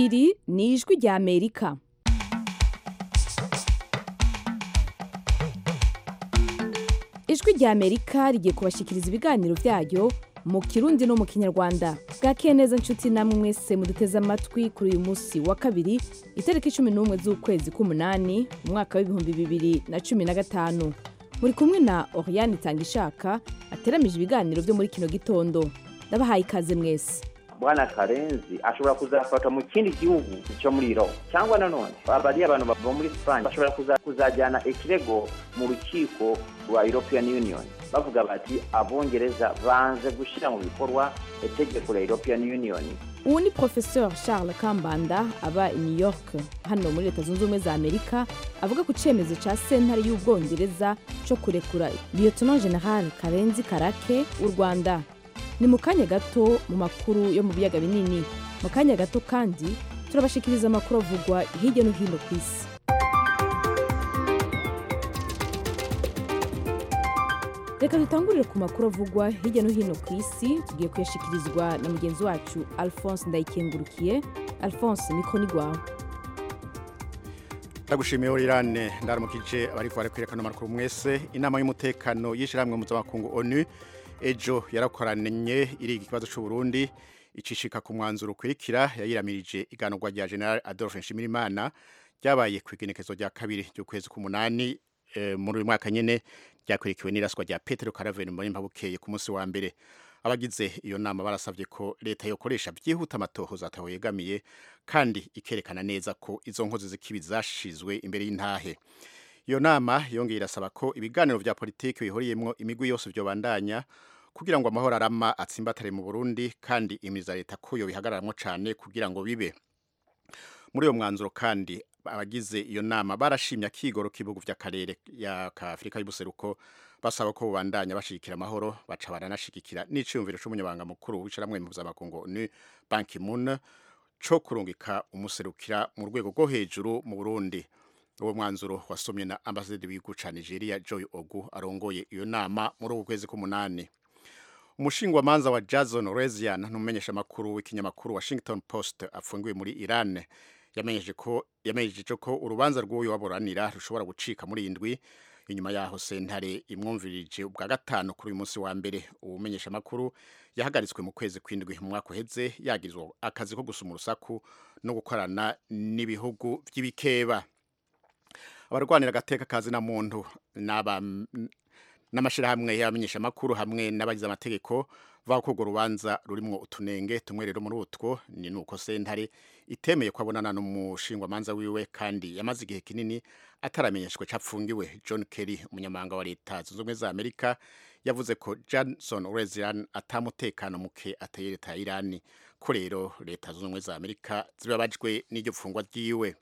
iri ni ijwi rya amerika ijwi rya amerika rigiye kubashyikiriza ibiganiro byayo mu kirundi no mu kinyarwanda bwakeye neza nshuti namwe mwese muduteze amatwi kuri uyu munsi wa kabiri itariki cumi n'umwe z'ukwezi k'umunani umwaka w'ibihumbi bibiri na cumi na gatanu muri kumwe na oriane itangishaka ateramije ibiganiro byo muri kino gitondo ndabahaye ikaze mwese bwana karenzi ashobora kuzafatwa mu kindi gihugu cyo muri iro cyangwa nanone bariya abantu bava muri sipanye bashobora kuza- kuzajyana ikirego mu rukiko rwa european union bavuga bati abongereza banze gushyira mu bikorwa itegeko rya european union ubu ni professeur charles kambanda aba i new york hano muri leta zunze ubumwe za amerika avuga ku cyemezo cya sentare y'ubwongereza cyo kurekura lieutenant general karenzi karake w'u rwanda ni mu kanya gato mu makuru yo mu biyaga binini mu kanya gato kandi turabashikiriza amakuru avugwa hirya no hino ku isi reka dutangurire ku makuru avugwa hirya no hino ku isi tugiye kuyashyikirizwa na mugenzi wacu alphonse ndayikengurukiye alphonse niko ni rwawe ndagushimiye Oriane ndaramukije abariko bari kwerekana amakuru mwese inama y'umutekano y'ishiramwe mpuzamakungu ONU ejo yarakoranye iriga ikibazo c'u Burundi icishika ku mwanzuro ukurikira yayiramirije iganurwa rya General Adolphe Nshimirimana ryabaye ku igenekezo rya kabiri ry'ukwezi k'umunani eh, muri uyu mwaka nyene ryakurikiwe n'iraswa rya Petero Caravane muri Mpabukeye ku munsi wa mbere abagize iyo nama barasavye ko leta yokoresha byihuta amatohoza ataho yegamiye kandi ikerekana neza ko izo nkozi z'ikibi zashizwe imbere y'intahe iyo nama yongeye irasaba ko ibiganiro vya politiki bihuriyemwo imigwi yose vyobandanya kugira ngo amahoro arama atsimbatare mu Burundi kandi imiriza leta ko yo bihagararamwo cane kugira ngo bibe muri uyo mwanzuro kandi abagize iyo nama barashimye akigoro k'ibihugu vy'akarere ya ka Afrika y'ubuseruko basaba ko bubandanya bashigikira amahoro baca baranashigikira n'iciyumviro c'umunyabanga mukuru w'icaramwe mpuzamakungu ni Ban Ki-moon co kurungika umuserukira mu rwego rwo hejuru mu Burundi uwo mwanzuro wasomye na ambasaderi w'igihugu ca Nigeria Joy Ogu arongoye iyo nama muri uku kwezi k'umunani umushingwamanza wa Jason Rezian n'umumenyesha makuru w'ikinyamakuru Washington Post afungiwe muri Iran yamenyeje ko yamenyeje ko urubanza rw'uyu waburanira rushobora gucika muri indwi inyuma yaho sentare imwumvirije ubwa gatanu kuri uyu munsi wa mbere ubumenyesha makuru yahagaritswe mu kwezi kw'indwi mu mwaka uheze yagirizwa akazi ko gusuma urusaku no gukorana n'ibihugu vy'ibikeba abarwanira agateka kazi na muntu n'aba n'amashirahamwe y'abamenyesha makuru hamwe n'abagize amategeko bavuga ko urwo rubanza rurimwo utunenge tumwe rero muri utwo ni nuko sentare itemeye ko abonana n'umushingwamanza wiwe kandi yamaze igihe kinini ataramenyeshwe capfungiwe John Kerry umunyamabanga wa leta zunze ubumwe za Amerika yavuze ko Johnson Rezian atamutekano muke ateye leta ya Irani ko rero leta zunze ubumwe za Amerika zibabajwe n'iryo pfungwa ryiwe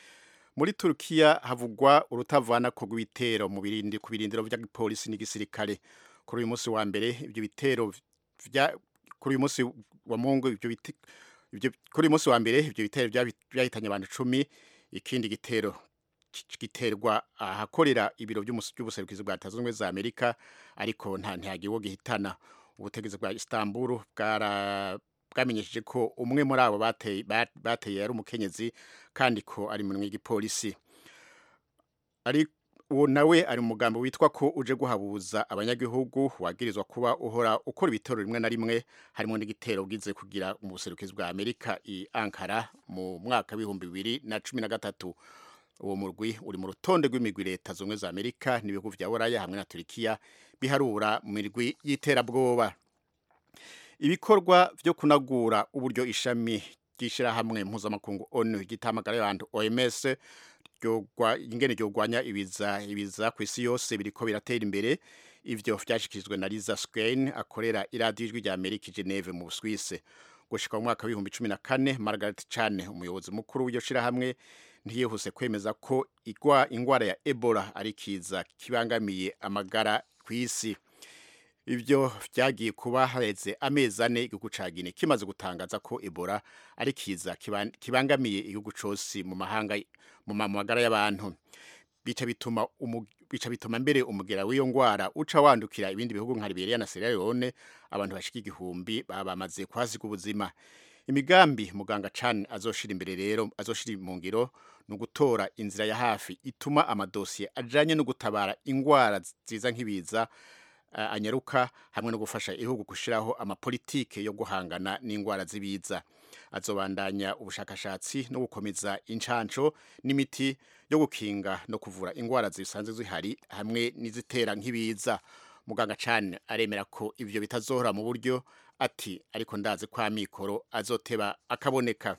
muri Turkiya havugwa urutavana ko rw'ibitero mu birindi ku birindiro vya polisi n'igisirikare kuri uyu munsi wa mbere ibyo bitero vya kuri uyu munsi wa Mungu ibyo biti ibyo kuri uyu munsi wa mbere ibyo bitero vyabi- vyahitanye abantu 10 ikindi gitero ki- giterwa ahakorera ibiro by'umus- by'ubuserukizi bwa Leta Zunze Ubumwe za Amerika ariko nta ntihagiwe gihitana ubutegetsi bwa Istanbul bwara bwamenyesheje ko umwe muri abo bateye bat- bateye yari umukenyezi kandi ko ari mu w'igipolisi ari uwo nawe ari mu mugambi witwa ko uje guhabuza abanyagihugu wagirizwa kuba uhora ukora ibitero rimwe na rimwe harimo n'igitero bwize kugira mu buserukizi bwa Amerika i Ankara mu mwaka w'ibihumbi bibiri na cumi na gatatu uwo murwi uri mu rutonde rw'imigwi leta zumwe za Amerika n'ibihugu vya Buraya hamwe na Turkiya biharura mu mirwi y'iterabwoba ibikorwa vyo kunagura uburyo ishami ry'ishirahamwe mpuzamakungu ONU gitamagara y'abantu OMS ryogwa ingene ryogwanya ibiza ibiza ku isi yose biriko biratera imbere ivyo vyashikirijwe na Liza Skein akorera iradiyo ijwi rya Amerika i Geneve mu Busuwise gushika mu mwaka w'ibihumbi cumi na kane Margaret Chan umuyobozi mukuru w'iryo shirahamwe ntiyihuse kwemeza ko igwa ingwara ya Ebola ari kiza kibangamiye amagara ku isi ivyo vyagiye kuba hareze amezi ane igihugu ca Guinea kimaze gutangaza ko Ebola ari kiza kiban- kibangamiye igihugu cose mu mahanga mu ma- magara y'abantu bica bituma umu- bica bituma mbere umugera w'iyo ngwara uca wandukira ibindi bihugu nka Liberia na Sierra Leone abantu bashika igihumbi baba bamaze kwasiga ubuzima imigambi muganga Chan azoshira imbere rero azoshira mu ngiro no gutora inzira ya hafi ituma amadosiye ajanye no gutabara ingwara ziza nk'ibiza uh, anyaruka hamwe no gufasha igihugu gushiraho amapolitike yo guhangana n'ingwara zibiza azobandanya ubushakashatsi no gukomeza incanco n'imiti yo gukinga no kuvura ingwara zisanzwe zihari hamwe n'izitera nk'ibiza muganga Chan aremera ko ivyo bitazohora mu buryo ati ariko ndazi kwa mikoro azoteba akaboneka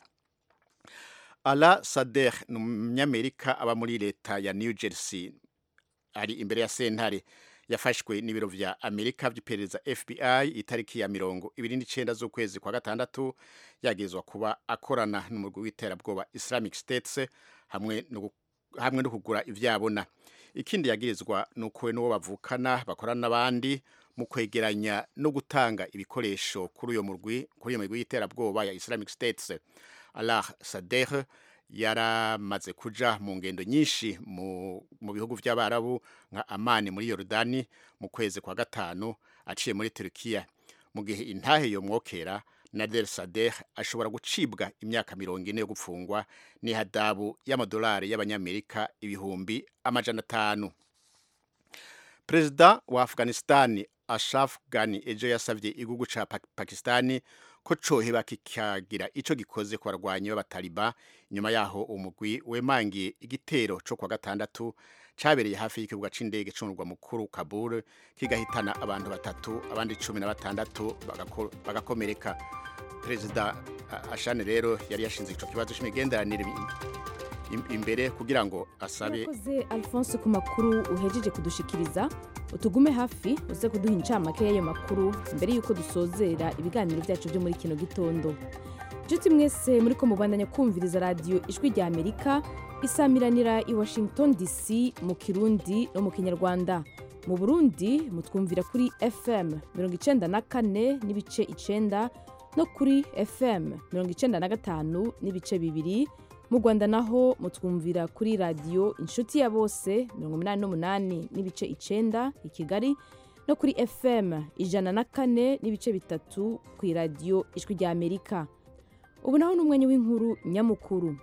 Ala Sadeh ni umunyamerika aba muri leta ya New Jersey ari imbere ya sentare yafashwe n'ibiro vya Amerika vy'iperereza FBI itariki ya mirongo ibiri n'icenda z'ukwezi kwa gatandatu yagirizwa kuba akorana n'umurwi w'iterabwoba Islamic States hamwe no hamwe no kugura ivyabona ikindi yagirizwa nuko we n'uwo bavukana bakorana n'abandi mu kwegeranya no gutanga ibikoresho kuri uyo murwi kuri iyo murwi y'iterabwoba ya Islamic States Allah Sadeh yaramaze kuja mu ngendo nyinshi mu, mu bihugu vy'abarabu nka Amani muri Yordani mu kwezi kwa gatanu aciye muri Turkiya mu gihe intahe yo mwokera Nader Sadeh ashobora gucibwa imyaka mirongo ine yo gupfungwa n'ihadabu y'amadolari y'abanyamerika ibihumbi amajana atanu Perezida wa Afghanistan Ashraf Ghani ejo yasavye igihugu ca Pakistani ko coheba kikagira ico gikoze ku barwanyi b'abataliba inyuma yaho umugwi wemangiye igitero co kwa gatandatu cabereye hafi y'ikibuga c'indege c'umurwa mukuru Kabul kigahitana abantu batatu abandi cumi na batandatu bagakomereka perezida Ashane rero yari yashinze ico kibazo c'imigenderanire imbere kugira ngo asabe yakoze alphonse ku makuru uhejeje kudushikiriza utugume hafi uze kuduha incamake y'ayo makuru mbere y'uko dusozera ibiganiro byacu byo muri kino gitondo nshuti mwese muri ko mubandanya kumviriza radiyo ijwi rya amerika isamiranira i washington dc mu kirundi no mu kinyarwanda mu burundi mutwumvira kuri fm mirongo icenda na kane n'ibice icenda no kuri fm mirongo icenda na gatanu n'ibice bibiri mu rwanda naho mutwumvira kuri radiyo inshuti ya bose mirongo inani n'umunani n'ibice icenda i kigali no kuri fm ijana na kane n'ibice bitatu ku iradiyo ijwi rya amerika ubu naho ni umwanya w'inkuru nyamukuru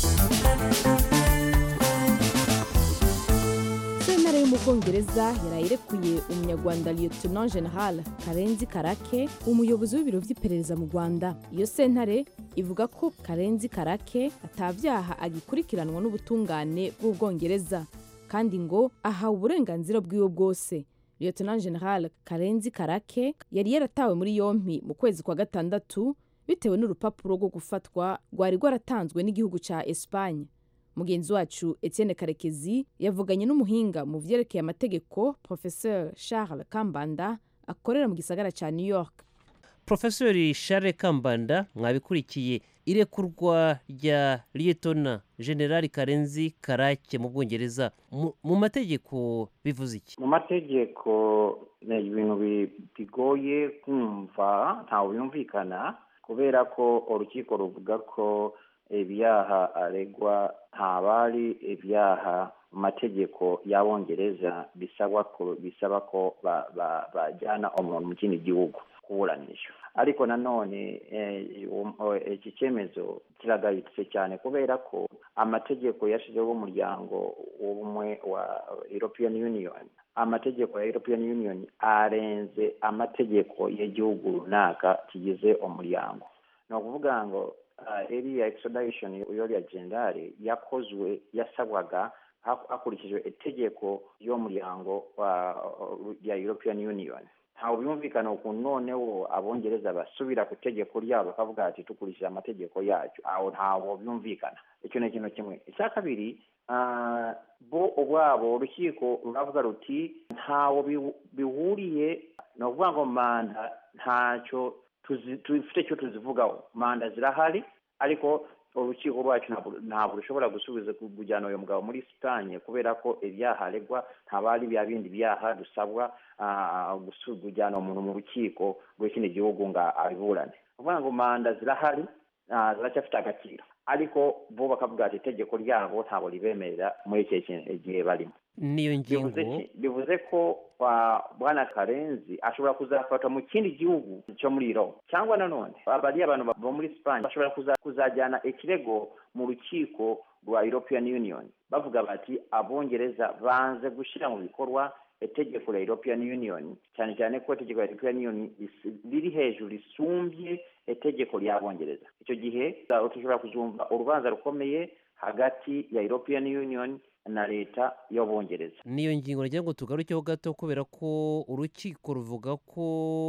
sentare yo mu bwongereza yaraye irekuye umunyarwanda lieutenant general karenzi karake umuyobozi w'ibiro vy'iperereza mu rwanda iyo sentare ivuga ko karenzi karake atavyaha agikurikiranwa n'ubutungane bw'ubwongereza kandi ngo ahawe uburenganzira bwiwe bwose lieutenant general karenzi karake yari yaratawe muri yompi mu kwezi kwa gatandatu bitewe n'urupapuro rwo gufatwa rwari rwaratanzwe n'igihugu ca espanye mugenzi wacu etienne karekezi yavuganye n'umuhinga mu vyerekeye amategeko professeur charles kambanda akorera mu gisagara ca new york profesori charles kambanda mwabikurikiye irekurwa rya liyetona generali karenzi karake mu bwongereza mu mategeko bivuze iki mu mategeko ni ibintu bigoye kumva ntawe byumvikana kubera ko urukiko ruvuga ko ibyaha aregwa ntabari ibyaha mu mategeko y'abongereza bisaba ko bajyana umuntu mu kindi gihugu kuburanisha ariko nanone iki cyemezo kiragayitse cyane kubera ko amategeko yashyizeho umuryango w'ubumwe wa european union amategeko ya european union arenze amategeko y'igihugu runaka kigize umuryango ni ukuvuga ngo iriya extradition y'uriya generali yakozwe yasabwaga hakurikijwe itegeko y'umuryango ya european union ntawe byumvikana ukuntu noneho abongereza basubira ku itegeko ryabo bakavuga ati dukurikije amategeko yacu aho ntawo byumvikana icyo ni ikintu kimwe icya kabiri bo ubwabo urukiko ruravuga ruti ntawo bihuriye ni ukuvuga ngo manda ntacyo dufite icyo tuzivugaho manda zirahari ariko urukiko rwacu ntabwo rushobora gusubiza kujyana uyu mugabo muri sitanye kubera ko ibyaha aregwa ntaba ari bya bindi byaha dusabwa kujyana umuntu mu rukiko rw'ikindi gihugu ngo abiburane ukuvuga ngo manda zirahari ziracyafite agaciro ariko bo bakavuga ati itegeko ryabo ntabwo ribemerera muri iki gihe barimo n'iyo ngingo bivuze ki- bivuze ko kwa bwana karenzi ashobora kuzafatwa mu kindi gihugu cyo muri iro cyangwa nanone bariya abantu bava muri sipanye bashobora kuza- kuzajyana ikirego mu rukiko rwa european union bavuga bati abongereza banze gushyira mu bikorwa itegeko rya european union cyane cyane ko itegeko rya european union ris- riri hejuru risumbye itegeko ry'abongereza icyo gihe uh, dushobora kuzumva urubanza rukomeye hagati ya european union na leta y'abongereza n'iyo ngingo nagira ngo tugarukeho gato kubera ko urukiko ruvuga ko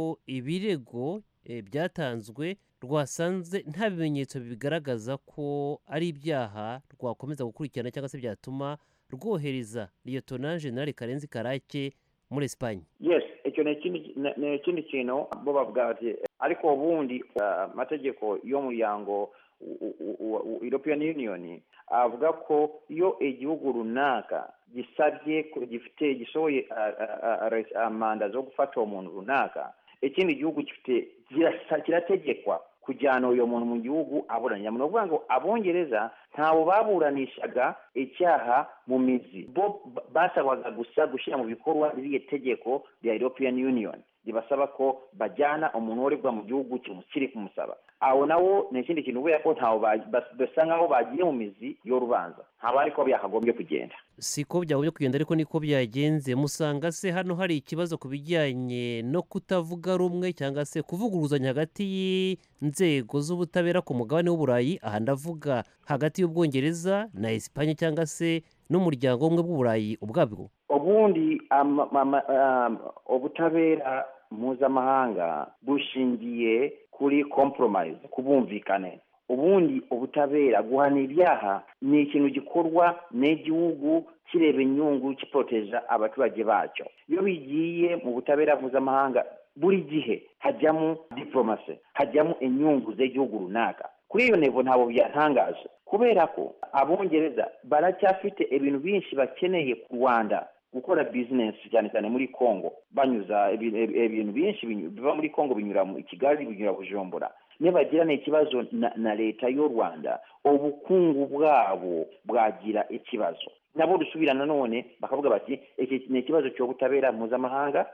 ibirego eh, byatanzwe rwasanze nta bimenyetso bigaragaza ko ari ibyaha rwakomeza gukurikirana cyangwa se byatuma rwohereza liyetona generali karenzi karake muri esipanye yes icyo ni ikindi ni- ni ikindi kintu bo bavuga bati ariko ubundi uh, amategeko y'umuryango u- u- u- u- european union avuga ko iyo igihugu runaka gisabye ko gifite gishoboye uh, uh, uh, res- uh, manda zo gufata uwo muntu runaka ikindi gihugu gifite kirasa- kirategekwa kujyana uyo muntu mu gihugu aburanya ni ukuvuga ngo abongereza ntawe baburanishaga icyaha mu mizi bo ba- basabwaga gusa gushyira mu bikorwa ririya tegeko rya european union ribasaba ko bajyana umuntu uregwa mu gihugu kimu- kiri kumusaba aho nawo ni ikindi kintu kubera ko ntawe ba- bas- basa nk'aho bagiye mu mizi y'urubanza ntabwo ariko byakagombye kugenda siko byagombye kugenda ariko niko byagenze musanga se hano hari ikibazo ku bijyanye no kutavuga rumwe cyangwa se kuvuguruzanya hagati y'inzego z'ubutabera ku mugabane w'uburayi aha ndavuga hagati y'ubwongereza na esipanye cyangwa se n'umuryango w'ubumwe bw'uburayi ubwabwo ubundi ama- ama- um, ubutabera mpuzamahanga bushingiye kuri compromise ku bumvikane ubundi ubutabera guhana ibyaha ni ikintu gikorwa n'igihugu kireba inyungu kiporoteja abaturage bacyo iyo bigiye mu butabera mpuzamahanga buri gihe hajyamo diplomasi hajyamo inyungu z'igihugu runaka kuri iyo ntego ntabwo byatangaje kubera ko abongereza baracyafite ibintu byinshi bakeneye ku rwanda gukora bizinesi cyane cyane muri congo banyuza ibi- ibi- ibintu byinshi binyu- biva muri congo binyura mu kigali binyura bujumbura nibagirana ikibazo na, na leta y'u rwanda ubukungu bwabo bwagira ikibazo nabo dusubira nanone bakavuga bati iki ni ikibazo cy'ubutabera mpuzamahanga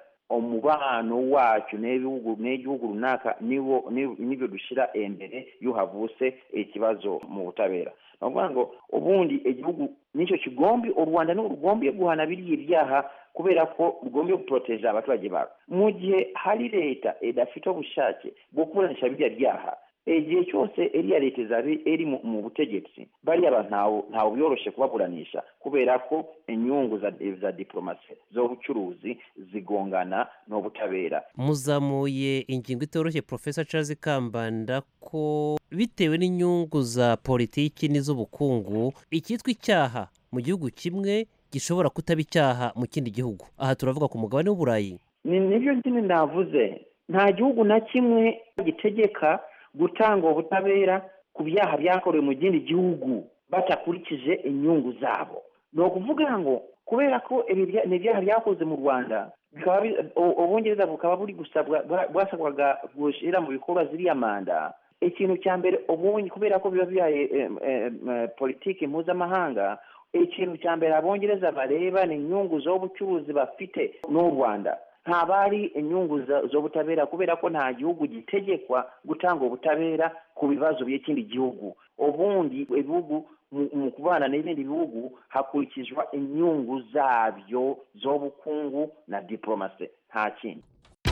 umubano wacu n'ibihugu n'igihugu runaka niwo ni- nibyo dushyira imbere iyo havutse ikibazo mu butabera ni ukuvuga ngo ubundi igihugu nicyo kigombi u rwanda ni rugombiye guhana biriya ibyaha kubera ko rugombiye guporoteja abaturage babo mu gihe hari leta idafite ubushake bwo kuburanisha biriya byaha igihe cyose iriya leta izaba iri mu mu butegetsi bariya bantu ntawe ntawe byoroshye kubaburanisha kubera ko inyungu za, za diplomasi z'ubucuruzi zigongana n'ubutabera muzamuye ingingo itoroshye profesa charles kambanda ko bitewe n'inyungu za politiki n'iz'ubukungu icyitwa icyaha mu gihugu kimwe gishobora kutaba icyaha mu kindi gihugu aha turavuga ku mugabane w'uburayi ni nibyo nyine navuze nta gihugu na kimwe gitegeka gutanga ubutabera ku byaha byakorewe mu kindi gihugu batakurikije inyungu zabo ni ukuvuga ngo kubera ko ibi bya- ni ibyaha byakoze mu rwanda bikaba bi- u- ubungereza bukaba buri gusabwa bwa- bwasabwaga gushyira mu bikorwa ziriya manda ikintu cya mbere ubundi kubera ko biba bihaye em, em, eh, politiki mpuzamahanga ikintu cya mbere abongereza bareba ni inyungu z'ubucuruzi bafite n'u rwanda ntabwo ari inyungu za- z'ubutabera kubera ko nta gihugu gitegekwa gutanga ubutabera ku bibazo by'ikindi gihugu ubundi ibihugu mu- mu kubana n'ibindi bihugu hakurikizwa inyungu zabyo z'ubukungu na diplomasi nta kindi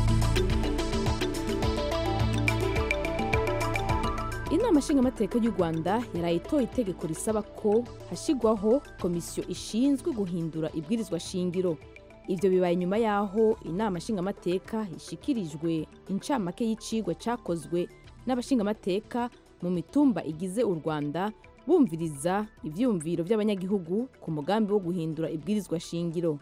inama nshingamateka y'u rwanda yaraye itoye itegeko risaba ko hashyirwaho komisiyo ishinzwe guhindura ibwirizwa shingiro ibyo bibaye nyuma y'aho inama nshingamateka ishikirijwe incamake y'icigwa cyakozwe n'abashingamateka mu mitumba igize u rwanda bumviriza ibyiyumviro by'abanyagihugu ku mugambi wo guhindura ibwirizwa shingiro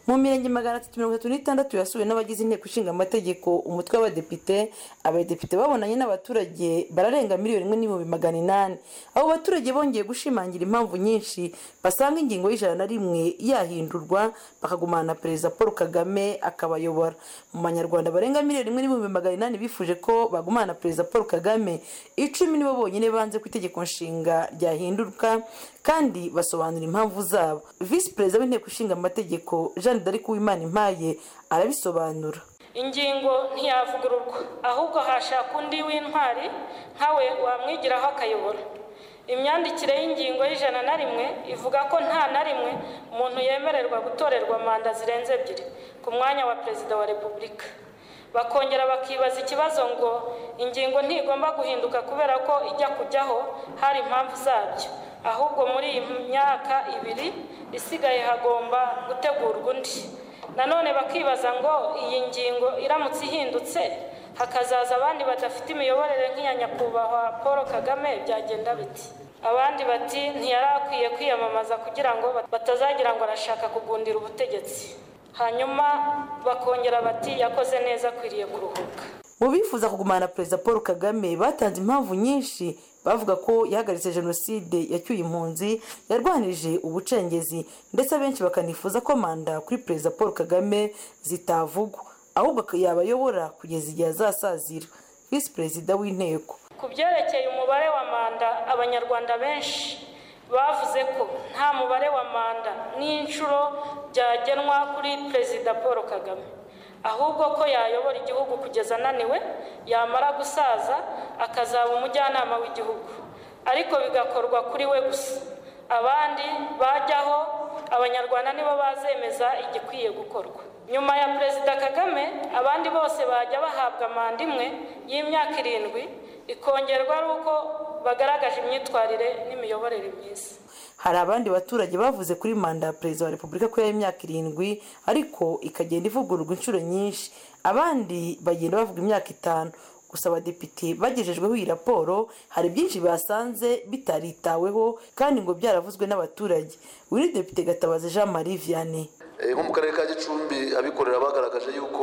mu mirenge magana atatu mirongo itatu n'itandatu yasuwe n'abagize inteko ishinga amategeko umutwe w'abadepite abadepite babonanye n'abaturage bararenga miliyoni imwe n'ibihumbi magana inani abo baturage bongeye gushimangira impamvu nyinshi basanga ingingo y'ijana na rimwe yahindurwa bakagumana na perezida paul kagame akabayobora mu banyarwanda barenga miliyoni imwe n'ibihumbi magana inani bifuje ko bagumana na perezida paul kagame icumi nibo bonyine banze ku itegeko nshinga ryahinduka kandi basobanura impamvu zabo visi perezida w'inteko ishinga amategeko jeanne d'arc uwimana impaye arabisobanura ingingo ntiyavugururwa ahubwo hashaka undi w'intwari nkawe wamwigiraho akayobora imyandikire y'ingingo y'ijana na rimwe ivuga ko nta na rimwe umuntu yemererwa gutorerwa manda zirenze ebyiri ku mwanya wa perezida wa repubulika bakongera bakibaza ikibazo ngo ingingo ntigomba guhinduka kubera ko ijya kujyaho hari impamvu zabyo ahubwo muri iyi myaka ibiri isigaye hagomba gutegurwa undi nanone bakibaza ngo iyi ngingo iramutse ihindutse hakazaza abandi badafite imiyoborere nk'iya nyakubahwa paul kagame byagenda biti abandi bati ntiyari akwiye kwiyamamaza kugira ngo batazagira ngo arashaka kugundira ubutegetsi hanyuma bakongera bati yakoze neza akwiriye kuruhuka mu bifuza kugumana perezida paul kagame batanze impamvu nyinshi bavuga ko yahagaritse jenoside yacyuye impunzi yarwanirije ubucengezi ndetse abenshi bakanifuza ko manda kuri perezida paul kagame zitavugwa ahubwo yabayobora kugeza igihe azasazira visi perezida w'inteko ku byerekeye umubare wa manda abanyarwanda benshi bavuze ko nta mubare wa manda n'inshuro byagenwa kuri perezida paul kagame ahubwo ko yayobora igihugu kugeza ananiwe yamara gusaza akazaba umujyanama w'igihugu ariko bigakorwa kuri we gusa abandi bajyaho abanyarwanda nibo bazemeza igikwiye gukorwa nyuma ya perezida kagame abandi bose bajya bahabwa manda imwe y'imyaka irindwi ikongerwa ari uko bagaragaje imyitwarire n'imiyoborere myiza hari abandi baturage bavuze kuri manda ya perezida wa repubulika ko y'imyaka irindwi ariko ikagenda ivugururwa inshuro nyinshi abandi bagenda bavuga imyaka itanu gusa abadepite bagejejweho iyi raporo hari byinshi basanze bitaritaweho kandi ngo byaravuzwe n'abaturage wiri depite gatabazi jean marie vianney nko mu karere ka gicumbi abikorera bagaragaje yuko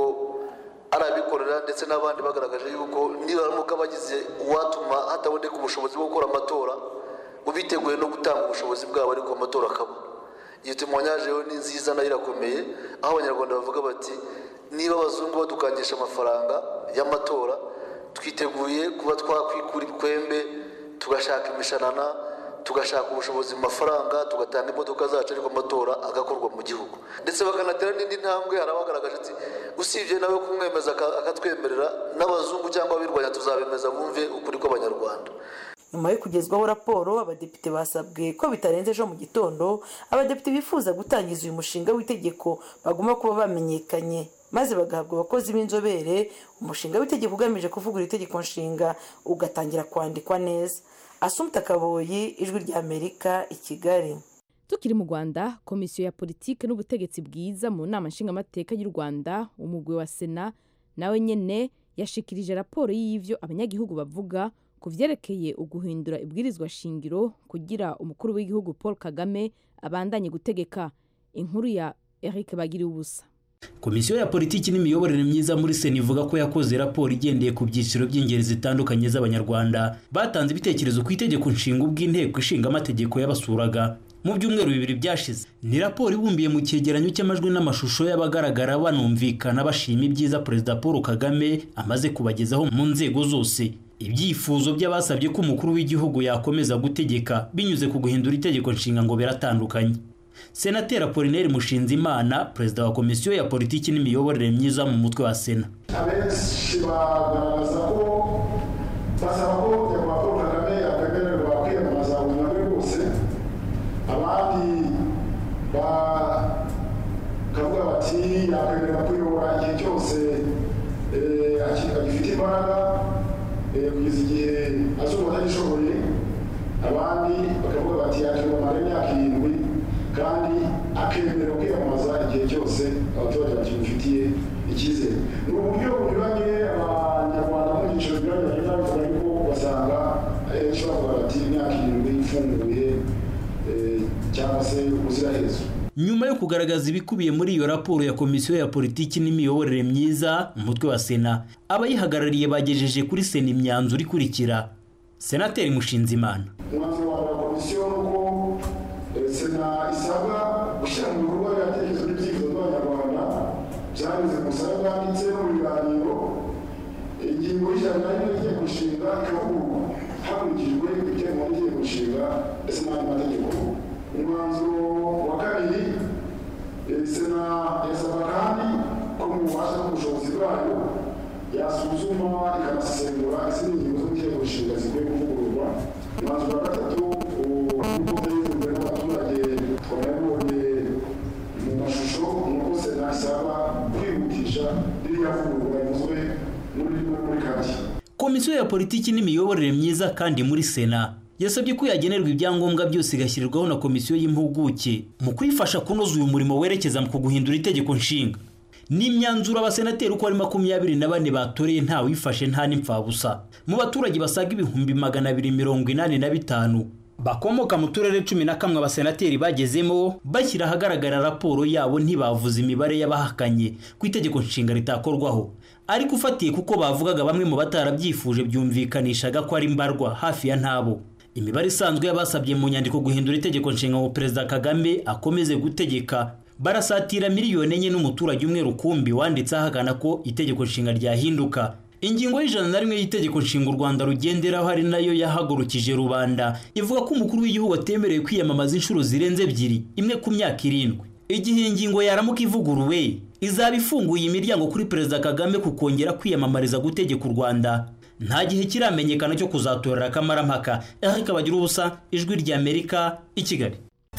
ari abikorera ndetse n'abandi bagaragaje yuko nibaramuka bagize uwatuma hataboneka ubushobozi bwo gukora amatora biteguye no gutanga ubushobozi bwabo ariko amatora akaba iyo tumwanyajeho ni nziza nayo irakomeye aho abanyarwanda bavuga bati niba abazungu badukangisha amafaranga y'amatora twiteguye kuba twakwikura ibikwembe tugashaka imishanana tugashaka ubushobozi mu mafaranga tugatanga imodoka zacu ariko amatora agakorwa mu gihugu ndetse bakanatera n'indi ntambwe hari abagaragaje ati usibye nawe kumwemeza akatwemerera n'abazungu cyangwa abirwanya tuzabemeza bumve ukuri kw'abanyarwanda nyuma yo kugezwaho raporo abadepite basabwe ko bitarenze ejo mu gitondo abadepite bifuza gutangiza uyu mushinga w'itegeko bagomba kuba bamenyekanye maze bagahabwa abakozi b'inzobere umushinga w'itegeko ugamije kuvugura itegeko nshinga ugatangira kwandikwa neza asumta kaboyi ijwi ry'amerika i kigali tukiri mu rwanda komisiyo ya politiki n'ubutegetsi bwiza mu nama nshingamateka y'u rwanda umugwi wa sena nawe nyine yashikirije raporo y'ibyo abanyagihugu bavuga ku byerekeye uguhindura ibwirizwa shingiro kugira umukuru w'igihugu paul kagame abandanye gutegeka inkuru ya eric bagiriye ubusa komisiyo ya politiki n'imiyoborere myiza muri sena ivuga ko yakoze raporo igendeye ku byiciro by'ingeri zitandukanye z'abanyarwanda batanze ibitekerezo ku itegeko nshinga ubw'inteko ishinga amategeko y'abasuraga mu byumweru bibiri byashize ni raporo ibumbiye mu cyegeranyo cy'amajwi n'amashusho y'abagaragara banumvikana bashima ibyiza perezida paul kagame amaze kubagezaho mu nzego zose ibyifuzo by'abasabye ko umukuru w'igihugu yakomeza gutegeka binyuze ku guhindura itegeko nshinga ngo biratandukanye senateri apolineri mushinzimana perezida wa komisiyo ya politiki n'imiyoborere myiza mu mutwe wa sena abenshi bagaragaza ko basaba ko nyakubahwa paul kagame yakwemererwa kwiyamamaza ubuzima bwe bwose abandi bakavuga bati yakwemererwa kuyobora igihe cyose agifite imbaraga kugeza igihe azumva atagishoboye abandi bakavuga bati yakiyamamara imyaka irindwi kandi akemerera kwiyamamaza igihe cyose abaturage bakimufitiye icyizere ni uburyo bunyuranye abanyarwanda mu byiciro binyuranye bagenda babivuga ariko ugasanga ahenshi bavuga bati imyaka irindwi ifunguye cyangwa se ubuziraherezo nyuma yo kugaragaza ibikubiye muri iyo raporo ya komisiyo ya politiki n'imiyoborere myiza umutwe wa sena abayihagarariye bagejeje kuri sena imyanzuro ikurikira senateri mushinzimana umwanzuro wa wa komisiyo ni uko eh, sena isabwa gushyira mu bikorwa ibitekerezo n'ibyifuzo by'abanyarwanda byanyuze mu busabe bwanditse no mu biganiro ingingo y'ijana na rimwe y'itegeko nshinga ikavugururwa hakurikijwe ibiteganywa n'itegeko nshinga ndetse n'andi mategeko umwanzuro wa kabiri eh, sena yasaba kandi ko mu bubasha n'ubushobozi bwayo yasuzuma ikanasesengura izindi ngingo z'itegeko nshinga zikwiye kuvugururwa umwanzuro wa gatatu uko byagizwe imbere n'abaturage twanabibonye mu mashusho ni uko sena isaba kwihutisha ririya vugururwa rivuzwe muri muri kaki komisiyo ya politiki n'imiyoborere myiza kandi muri sena yasabye ko yagenerwa ibyangombwa byose igashyirirwaho na komisiyo y'impuguke mu kuyifasha kunoza uyu murimo werekeza mu guhindura itegeko nshinga ni imyanzuro abasenateri uko ari makumyabiri na bane batoreye ntawifashe nta n'impfabusa mu baturage basaga ibihumbi magana abiri mirongo inani na bitanu bakomoka mu turere cumi na kamwe abasenateri bagezemo bashyira ahagaragara raporo yabo ntibavuze imibare y'abahakanye ku itegeko nshinga ritakorwaho ariko ufatiye kuko bavugaga bamwe mu batarabyifuje byumvikanishaga ko ari mbarwa hafi ya ntabo imibare isanzwe y'abasabye mu nyandiko guhindura itegeko nshinga ngo perezida kagame akomeze gutegeka barasatira miliyoni enye n'umuturage umwe rukumbi wanditse ahagana ko itegeko nshinga ryahinduka ingingo y'ijana na rimwe y'itegeko nshinga u rwanda rugenderaho ari nayo yahagurukije rubanda ivuga ko umukuru w'igihugu atemerewe kwiyamamaza inshuro zirenze ebyiri imwe ku myaka irindwi igihe iyi ngingo yaramuka ivuguruwe izaba ifunguye imiryango kuri perezida kagame ku kongera kwiyamamariza gutegeka u rwanda nta gihe kiramenyekana cyo kuzatorera akamarampaka eric bagira ubusa ijwi ry'amerika i kigali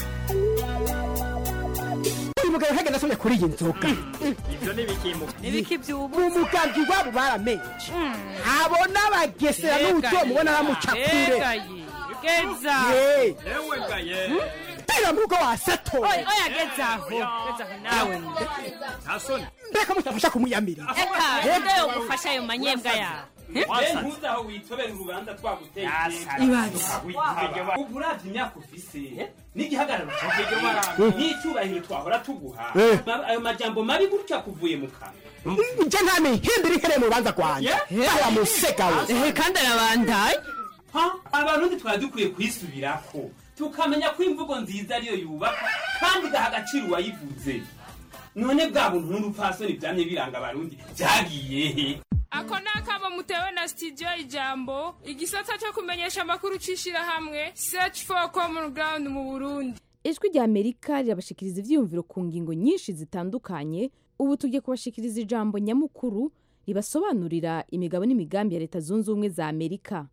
uyu mugabo ntagenda asomye kuri iyi nzoga ibyo ni ibikimuka ibiki by'ubu mu mugambwe iwabo baramenye abona abagesera n'uburyo mubona aramuca kure geza Ye. yewe gaye tera mu rugo wasato oya oya geza aho geza aho nawe ntasoni mbega mutafasha kumuyamiriza eka nde ugufasha ayo manyembwa yawe ntuzi aho witobera urubanza twaguteye Ibaze. ubu uravye imyaka ufise n'igihagararo n'icyubahiro twahora tuguha Eh. Ma- ayo majambo mabi gutya kuvuye mu kanwa nje nta mihimbira ihereye mu rubanza rwanjye wa musega we kandi arabandaye Ha? abarundi twari dukwiye kwisubirako tukamenya ko imvugo nziza ariyo yubaka kandi igaha agaciro uwayivuze none bwa buntu n'urupfasoni byamye biranga abarundi byagiye he ako ni akamo mutewe na studio ijambo igisata cyo kumenyesha amakuru cy'ishyirahamwe search for common ground mu burundi ijwi rya amerika rirabashikiriza ibyiyumviro ku ngingo nyinshi zitandukanye ubu tugiye kubashikiriza ijambo nyamukuru ribasobanurira imigabo n'imigambi ya leta zunze ubumwe za amerika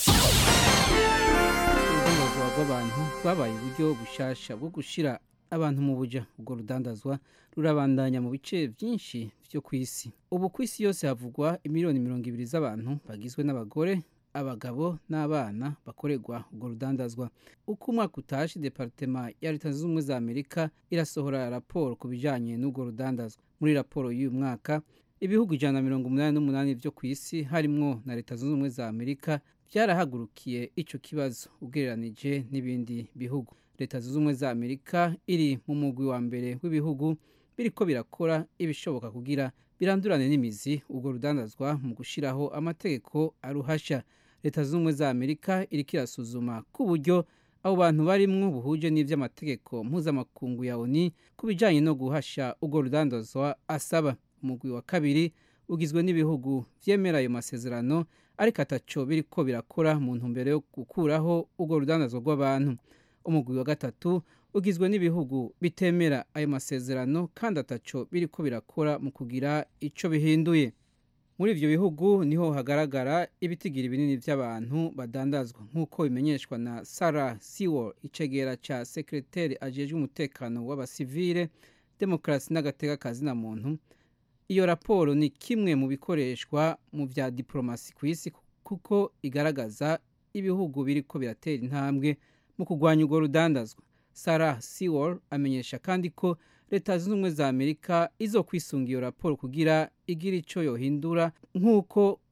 urudandazwa rw'abantu rwabaye uburyo bushasha bwo gushyira abantu mu buja ubwo rudandazwa rurabandanya mu bice byinshi byo ku isi ubu ku isi yose havugwa imiliyoni mirongo ibiri z'abantu bagizwe n'abagore abagabo n'abana bakorerwa ubwo rudandazwa uko umwaka utashe departema ya leta zunze ubumwe za amerika irasohora raporo ku bijyanye n'ubwo rudandazwa muri raporo y'uyu mwaka ibihugu ijana na mirongo umunani n'umunani byo ku isi harimwo na leta zunze ubumwe za amerika byarahagurukiye icyo kibazo ugereranije n'ibindi bihugu leta zunze ubumwe za amerika iri mu mugwi wa mbere w'ibihugu biriko birakora ibishoboka kugira birandurane n'imizi ubwo rudandazwa mu gushyiraho amategeko aruhasha leta zunze ubumwe za amerika iriko irasuzuma ku buryo abo bantu barimwo buhuje n'ivy'amategeko mpuzamakungu ya oni ku bijanye no guhasha ubwo rudandazwa asaba umugwi wa kabiri ugizwe n'ibihugu vyemera ayo masezerano ariko ataco biriko birakora mu ntumbero yo gukuraho ubwo rudandazwa rw'abantu umugwi wa gatatu ugizwe n'ibihugu bitemera ayo masezerano kandi ataco biriko birakora mu kugira ico bihinduye muri ivyo bihugu niho hagaragara ibitigiri binini vy'abantu badandazwa nk'uko bimenyeshwa na sarah sewell icegera ca sekreteri ajejwe umutekano w'abasivile demokarasi n'agateka kazina muntu iyo raporo ni kimwe mu bikoreshwa mu vya diplomasi ku isi kuko igaragaza ibihugu biriko biratera intambwe mu kurwanya urwo rudandazwa sarah sewell amenyesha kandi ko leta zunze ubumwe za amerika izo kwisunga iyo raporo kugira igira ico yohindura nk'uko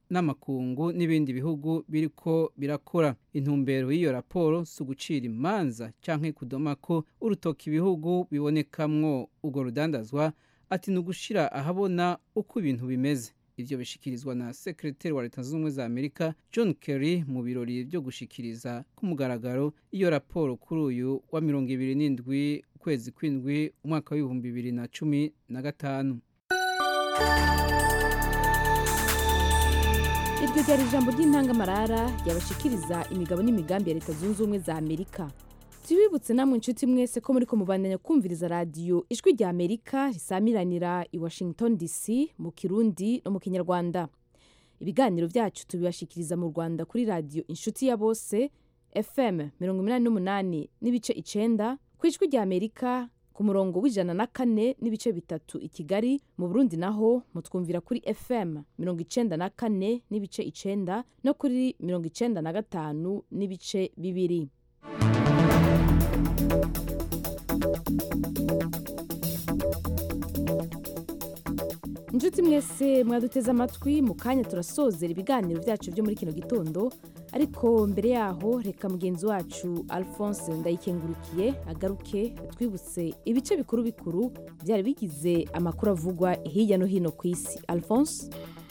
n'amakungu n'ibindi bihugu biriko birakora intumbero y'iyo raporo si ugucira imanza canke kudoma ko urutoki ibihugu bibonekamwo urwo rudandazwa ati ni ugushira ahabona uko ibintu bimeze ivyo bishikirizwa na sekreteri wa leta zunze ubumwe za amerika john kerry mu birori vyo gushikiriza ku mugaragaro iyo raporo kuri uyu wa mirongo ibiri n'indwi ukwezi kw'indwi umwaka w'ibihumbi bibiri na cumi na gatanu iryo ryari ijambo ry'intangamarara ryabashikiriza imigabo n'imigambi ya leta zunze ubumwe za amerika tubibutse namwe inshuti mwese ko muri ko mubandanya kumviriza radiyo ijwi rya amerika risamiranira i washington dc mu kirundi no mu kinyarwanda ibiganiro byacu tubibashikiriza mu rwanda kuri radiyo inshuti ya bose fm mirongo inani n'umunani n'ibice icenda ku ijwi rya amerika ku murongo w'ijana na kane n'ibice bitatu i kigali mu burundi naho mutwumvira kuri fm mirongo icenda na kane n'ibice icenda no kuri mirongo icenda na gatanu n'ibice bibiri inshuti mwese mwaduteze amatwi mu kanya turasozera ibiganiro byacu byo muri kino gitondo ariko mbere yaho reka mugenzi wacu alphonse ndayikengurukiye agaruke atwibutse ibice bikuru bikuru byari bigize amakuru avugwa hirya no hino ku isi alphonse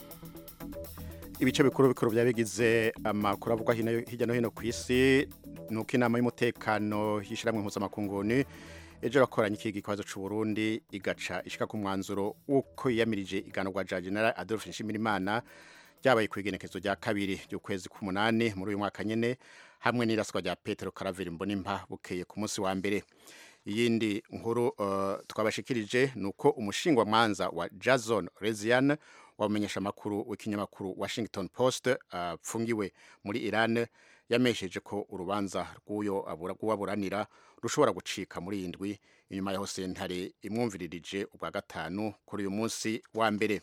ibice bikuru bikuru byari bigize amakuru avugwa hirya no hino ku isi ni uko inama y'umutekano y'ishyirahamwe mpuzamakungu ejo rakoranye iki ikibazo cy'u Burundi igaca ishika ku mwanzuro w'uko yiyamirije iganwa rya General Adolphe Nshimirimana ryabaye ku igenekezo rya kabiri ry'ukwezi k'umunani muri uyu mwaka nyene hamwe n'iraswa rya Petero Caraveri Mbonimpa bukeye ku munsi wa mbere iyindi nkuru uh, twabashikirije nuko umushingwa mwanza wa Jason Rezian wamenyesha makuru w'ikinyamakuru Washington Post apfungiwe uh, muri Iran yamesheje ko urubanza rw'uyo aburanira rushobora gucika muri iyi ndwi inyuma yaho sentare imwumviririje ubwa gatanu kuri uyu munsi wa mbere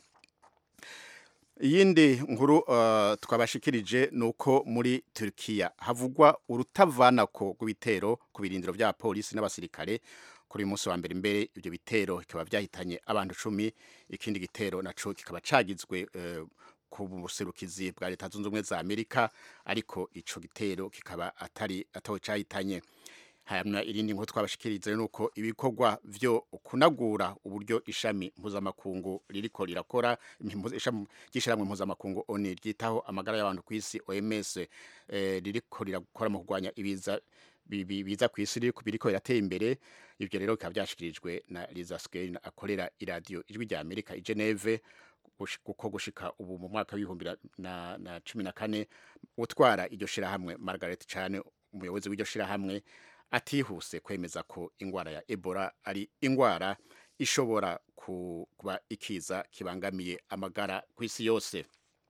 iyindi nkuru uh, twabashikirije ni uko muri Turkiya havugwa urutavanako rw'ibitero ku birindiro bya polisi n'abasirikare kuri uyu munsi wa mbere imbere ibyo bitero bikaba byahitanye abantu cumi ikindi gitero naco kikaba cagizwe uh, ku buserukizi bwa leta zunze ubumwe za amerika ariko ico gitero kikaba atari atawe cahitanye hanyuma irindi nkuru twabashikiriza nuko ibikorwa vyo kunagura uburyo ishami mpuzamakungu ririko rirakora ishami ry'ishiramwe mpuzamakungu oni ryitaho amagara y'abantu ku isi oms eh, ririko rirakora mu kurwanya ibiza biza ku isi biriko birateye imbere ivyo rero bikaba vyashikirijwe na liza skein akorera iradiyo ijwi rya amerika i geneve kuko gushika ubu mu mwaka w'ibihumbi na, na cumi na kane utwara iryo shirahamwe margaret cane umuyobozi w'iryo shirahamwe atihuse kwemeza ko ingwara ya ebola ari ingwara ishobora kuba ikiza kibangamiye amagara ku isi yose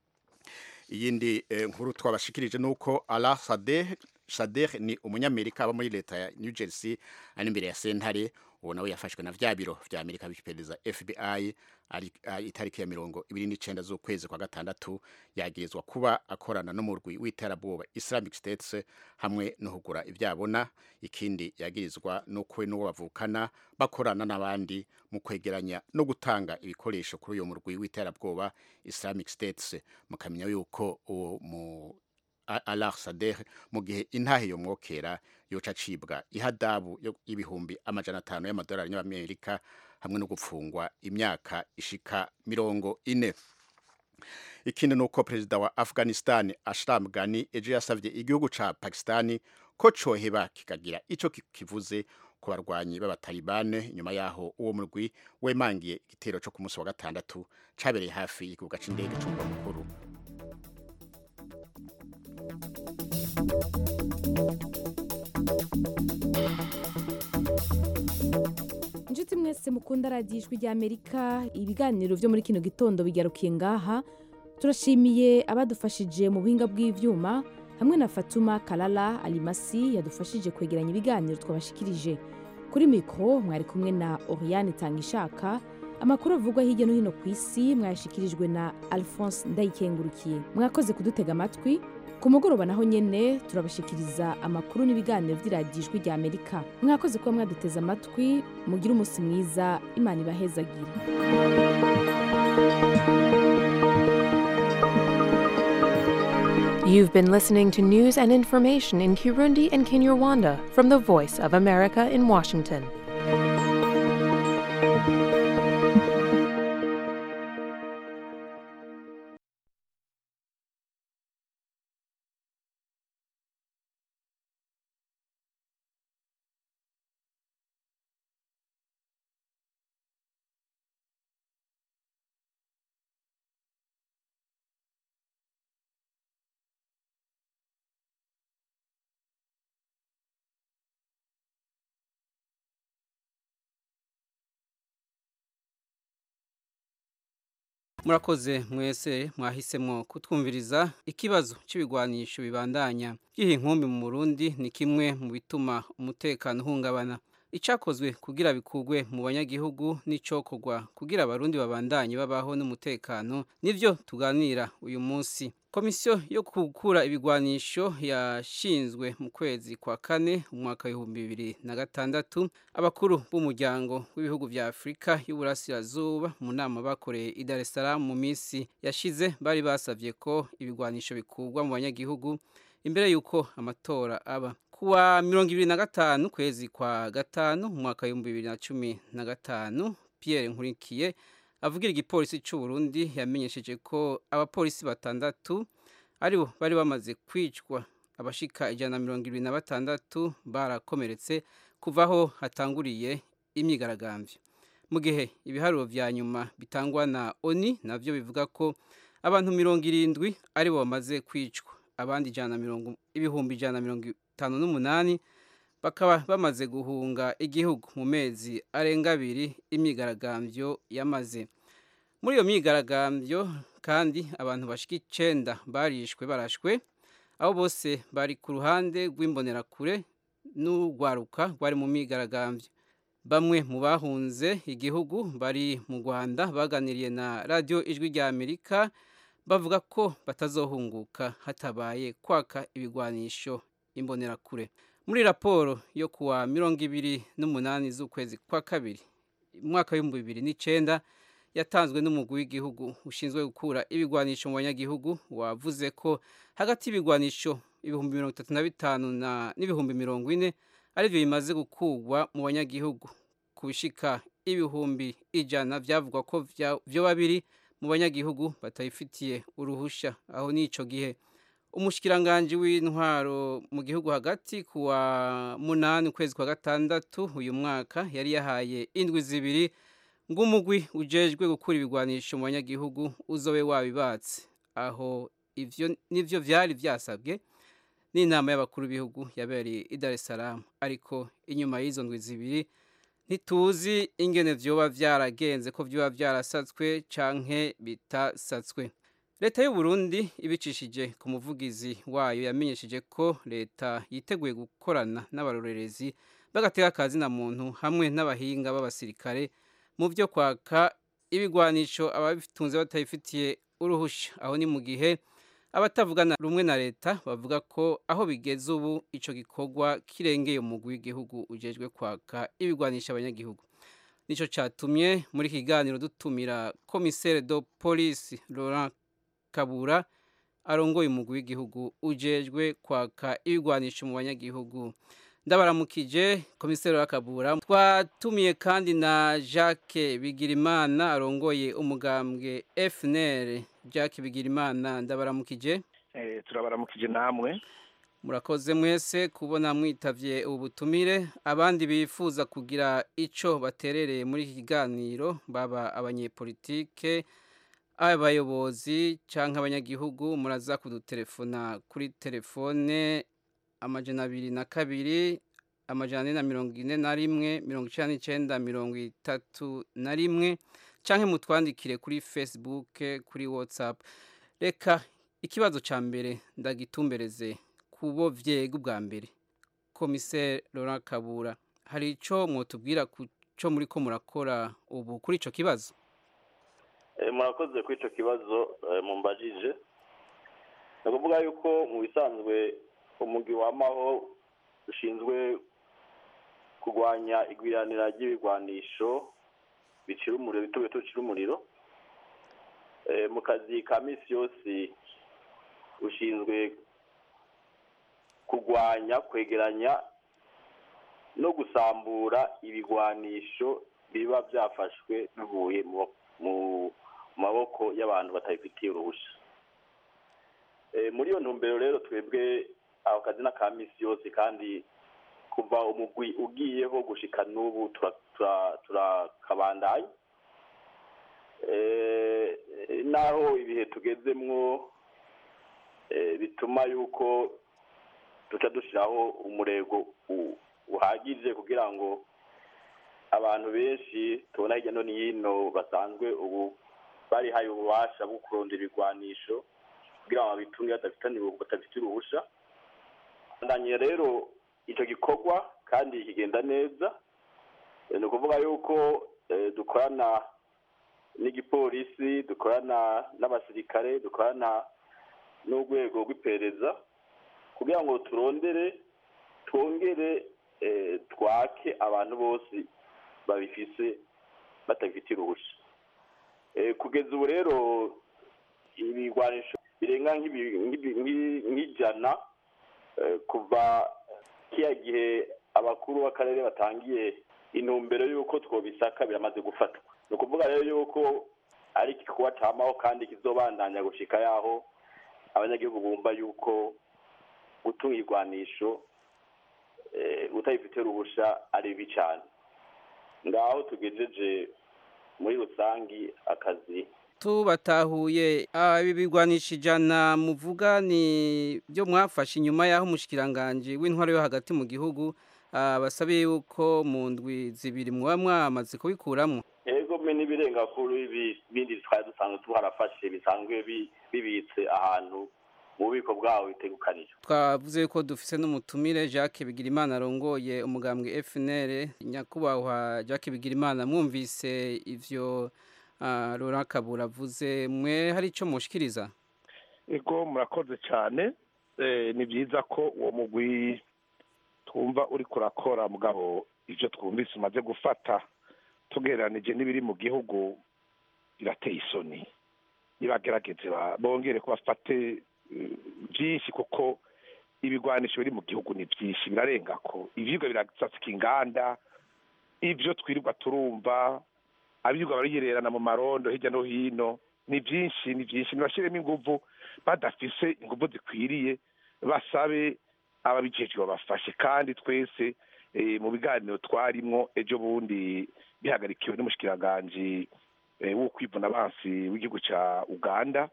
iyindi eh, nkuru twabashikirije nuko Ala Sadeh Sadeh ni umunyamerika aba muri leta ya New Jersey ari imbere ya sentare uwo nawe yafashwe na vya biro vya Amerika bipereza FBI ari itariki ya mirongo ibiri n'icenda z'ukwezi kwa gatandatu yagirizwa kuba akorana n'umurwi w'iterabwoba Islamic States hamwe no kugura ivyabona ikindi yagirizwa n'ukwe n'uwo bavukana bakorana n'abandi mu kwegeranya no gutanga ibikoresho kuri uyo murwi w'iterabwoba Islamic States mukamenya yuko uwo mu Alar Sadeh mu gihe intahe yo mwokera yoca acibwa ihadabu y'ibihumbi amajana atanu y'amadolari y'Amerika hamwe no gupfungwa imyaka ishika mirongo ine ikindi nuko perezida wa Afghanistan Ashraf Ghani ejo yasavye igihugu ca Pakistan ko coheba kikagira ico kivuze ku barwanyi b'abatalibane nyuma yaho uwo murwi wemangiye igitero co ku munsi wa gatandatu cabereye hafi y'ikibuga c'indege c'umurwa mukuru inshuti mwese mukunda radiyo ijwi rya amerika ibiganiro byo muri kino gitondo bigarukiye ngaha turashimiye abadufashije mu buhinga bw'ibyuma hamwe na fatuma karara alimasi yadufashije kwegeranya ibiganiro twabashikirije kuri mikoro mwari kumwe na oriyane tangishaka amakuru avugwa hirya no hino ku isi mwayashyikirijwe na alphonse ndayikengurukiye mwakoze kudutega amatwi ku mugoroba naho nyine turabashikiriza amakuru n'ibiganiro by'iradijwi rya amerika mwakoze kuba mwaduteze amatwi mugire umunsi mwiza imana ibahezagire You've been listening to news and information in Kirundi and Kinyarwanda from the Voice of America in Washington. murakoze mwese mwahisemo kutwumviriza ikibazo cy'ibigwanisho bibandanya by'iyi nkumbi mu Burundi ni kimwe mu bituma umutekano uhungabana icyakozwe kugira bikugwe mu banyagihugu n'icokorwa kugira abarundi babandanye babaho n'umutekano nivyo tuganira uyu munsi komisiyo yo gukura ibigwanisho yashinzwe mu kwezi kwa kane umwaka w'ibihumbi bibiri na gatandatu abakuru b'umuryango w'ibihugu vya afurika y'uburasirazuba mu nama bakoreye i dar es salaam mu minsi yashize bari basavye ko ibigwanisho bikurwa mu banyagihugu imbere y'uko amatora aba kuwa mirongo ibiri na gatanu kwezi kwa gatanu umwaka w'ibihumbi bibiri na cumi na gatanu pierre nkurikiye avugira igipolisi cy'u Burundi yamenyesheje ko abapolisi batandatu aribo bari bamaze kwicwa abashika ijana na mirongo irindwi na batandatu barakomeretse kuva aho hatanguriye imyigaragambyo mu gihe ibiharuro vya nyuma bitangwa na oni navyo bivuga ko abantu mirongo irindwi aribo bamaze kwicwa abandi ijana na mirongo ibihumbi ijana na mirongo itanu n'umunani bakaba bamaze guhunga igihugu mu mezi arenga abiri imyigaragambyo yamaze muri iyo myigaragambyo kandi abantu bashika icenda barishwe barashwe abo bose bari ku ruhande rw'imbonerakure n'urwaruka rwari mu myigaragambyo bamwe mu bahunze igihugu bari mu rwanda baganiriye na radiyo ijwi rya amerika bavuga ko batazohunguka hatabaye kwaka ibigwanisho imbonerakure muri raporo yo kuwa mirongo ibiri n'umunani z'ukwezi kwa kabiri umwaka w'ibihumbi bibiri n'icenda yatanzwe n'umugwi w'igihugu ushinzwe gukura ibigwanisho mu banyagihugu wavuze ko hagati y'ibigwanisho ibihumbi mirongo itatu na bitanu n'ibihumbi mirongo ine arivyo bimaze gukurwa mu banyagihugu ku bishika ibihumbi ijana vyavugwa ko vyoba biri mu banyagihugu batayifitiye uruhusha aho n'ico gihe umushikiranganji w'intwaro mu gihugu hagati kuwa munani ukwezi kwa gatandatu uyu mwaka yari yahaye indwi zibiri ng'umugwi ujejwe gukura ibigwanisho mu banyagihugu uzobe wabibatse aho ivyo nivyo vyari vyasabwe n'inama y'abakuru b'ibihugu yabereye i Dar es Salaam ariko inyuma y'izo ndwi zibiri ntituzi ingene vyoba vyaragenze ko vyoba vyarasatswe canke bitasatswe leta y'u Burundi ibicishije ku muvugizi wayo yamenyesheje ko leta yiteguye gukorana n'abarorerezi bagatega akazi na muntu hamwe n'abahinga b'abasirikare mu byo kwaka ibigwanisho ababitunze batayifitiye uruhusha aho ni mu gihe abatavugana rumwe na leta bavuga ko aho bigeze ubu ico gikorwa kirengeye umugwi w'igihugu ujejwe kwaka ibigwanisha abanyagihugu nico catumye muri kiganiro dutumira komisere do polisi Laurent Kabura arongoye umugwi w'igihugu ujejwe kwaka ibigwanisho mu banyagihugu ndabaramukije komiseri wa Kabura twatumiye kandi na Jacques Bigirimana arongoye umugambwe FNL Jacques Bigirimana ndabaramukije eh turabaramukije namwe murakoze mwese kubona mwitavye ubu butumire abandi bifuza kugira ico baterereye muri iki kiganiro baba abanyepolitike abayobozi canke abanyagihugu muraza kudutelefona kuri telefone amajana abiri na kabiri amajana ane na mirongo ine na rimwe mirongo icenda n'icenda mirongo itatu na rimwe canke mutwandikire kuri facebook kuri whatsapp reka ikibazo ca mbere ndagitumbereze kubo vyega ubwa mbere komiseri Laurent Kabura hari ico mwotubwira ku co muriko murakora ubu kuri ico kibazo murakoze kuri icyo kibazo mumbajije ni ukuvuga yuko mu bisanzwe umugwi wamaho ushinzwe kurwanya igwiranira ry'ibigwanisho bicira umuriro bito bito bicira umuriro mu kazi ka minsi yose ushinzwe kurwanya kwegeranya no gusambura ibigwanisho biba byafashwe bivuye mu mu maboko y'abantu batabifitiye uruhushya Eh, muri iyo ntumbero rero twebwe ako kazi n'aka misi yose kandi kuva umugwi ugiyeho gushika n'ubu tura- tura- turakabandanya Eh, naho ibihe tugezemwo eh, bituma yuko duca dushyiraho umurego u- uhagije kugira ngo abantu benshi tubona hirya no hino basanzwe ubu barihaye ububasha bwo kurondera ibigwanisho kugira ngo babitunge badafitaniye badafite uruhusha ndanye rero icyo gikorwa kandi kigenda neza Eh, ni ukuvuga yuko eh, dukorana n'igipolisi dukorana n'abasirikare dukorana n'urwego rw'iperereza kugira ngo turondere twongere eh, twake abantu bose babifise batabifitiye uruhushya Eh, kugeza ubu rero ibigwanisho birenga nk'ibi- nk'ibi- nk'i- nk'ijana eh, kuva kiya gihe abakuru b'akarere batangiye intumbero y'uko twobisaka biramaze gufatwa ni ukuvuga rero y'uko ari igikorwa camaho kandi kizobandanya gushika yaho abanyagihugu bumva y'uko gutunga igwanisho eh, utabifitiye uruhusha ari bibi cane ngaho tugejeje muri rusangi akazi tubatahuye ah, ibi bigwanisha ijana muvuga ni byo mwafashe inyuma y'aho umushikiranganji w'intwaro yo hagati mu gihugu ah, basabiye yuko mu ndwi zibiri muba mwamaze kubikuramo ego me n'ibirenga kuri ibi bindi twari dusanzwe tuharafashe bisanzwe bi- bibitse ahantu mu bubiko bwaho bitegukanije twavuze ko dufise n'umutumire Jacques Bigirimana arongoye umugambwe FNL nyakubahwa Jacques Bigirimana mwumvise ivyo ah, Laurent Kabura avuze mwe hari ico mushikiriza ego murakoze cyane Eh, ni byiza ko uwo mugwi twumva uri kurakora mugabo ibyo twumvise umaze gufata tugereranije n'ibiri mu gihugu birateye isoni nibagerageze ba- bongere ko bafate eh, byinshi kuko ibigwanisho biri mu gihugu ni byinshi birarenga ko ivyigwa birasasika inganda ibyo twirirwa turumva abirirwa bariyererana mu marondo hirya no hino ni byinshi ni byinshi nibashiremo inguvu badafise inguvu zikwiriye basabe ababijejwe babafashe kandi twese eh, mu biganiro twarimwo ejo bundi bihagarikiwe n'umushikiranganji eh, wo kwivuna abansi w'igihugu ca uganda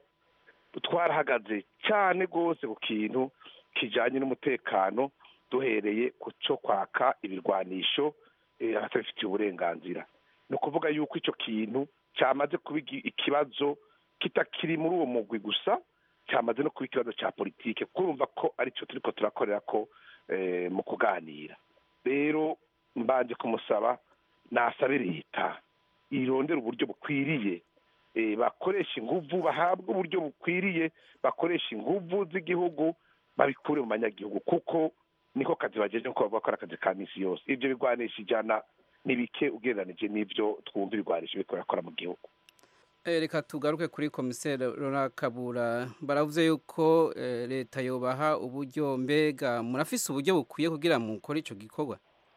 twarahagaze cyane rwose ku kintu kijanye n'umutekano duhereye ku cyo kwaka ibirwanisho eh, abatabifitiye uburenganzira ni ukuvuga yuko icyo kintu cyamaze kuba igi- ikibazo kitakiri muri uwo mugwi gusa cyamaze no kuba ikibazo cya politike kurumva ko aricyo turiko turakorera ko eh, mu kuganira rero mbanje kumusaba nasabe leta irondera uburyo bukwiriye eh, bakoresha inguvu bahabwa uburyo bukwiriye bakoresha inguvu z'igihugu babikure mu banyagihugu kuko niko kazi bagejeje nkuko bavuga ko ari akazi ka misi yose ibyo bigwanisha ijana ni bike ugereranije n'ibyo twumva ibigwanisho biriko birakora mu gihugu Eh, reka tugaruke kuri komiseri Laurent Kabura baravuze yuko eh, leta yobaha uburyo mbega murafise uburyo bukwiye kugira mukore ico gikorwa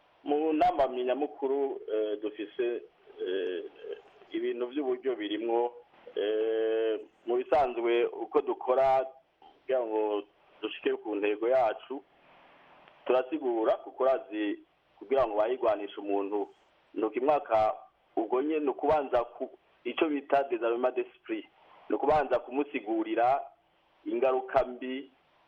mu nama nyamukuru eh, dufise eh, ibintu by'uburyo birimwo eh, mu bisanzwe uko dukora kugira ngo dushike ku ntego yacu turasigura kuko urazi kugira ngo bayigwanishe umuntu nuko imwaka ubwo nye ni ukubanza ku icyo bita desarmement d'esprit ni ukubanza kumusigurira ingaruka mbi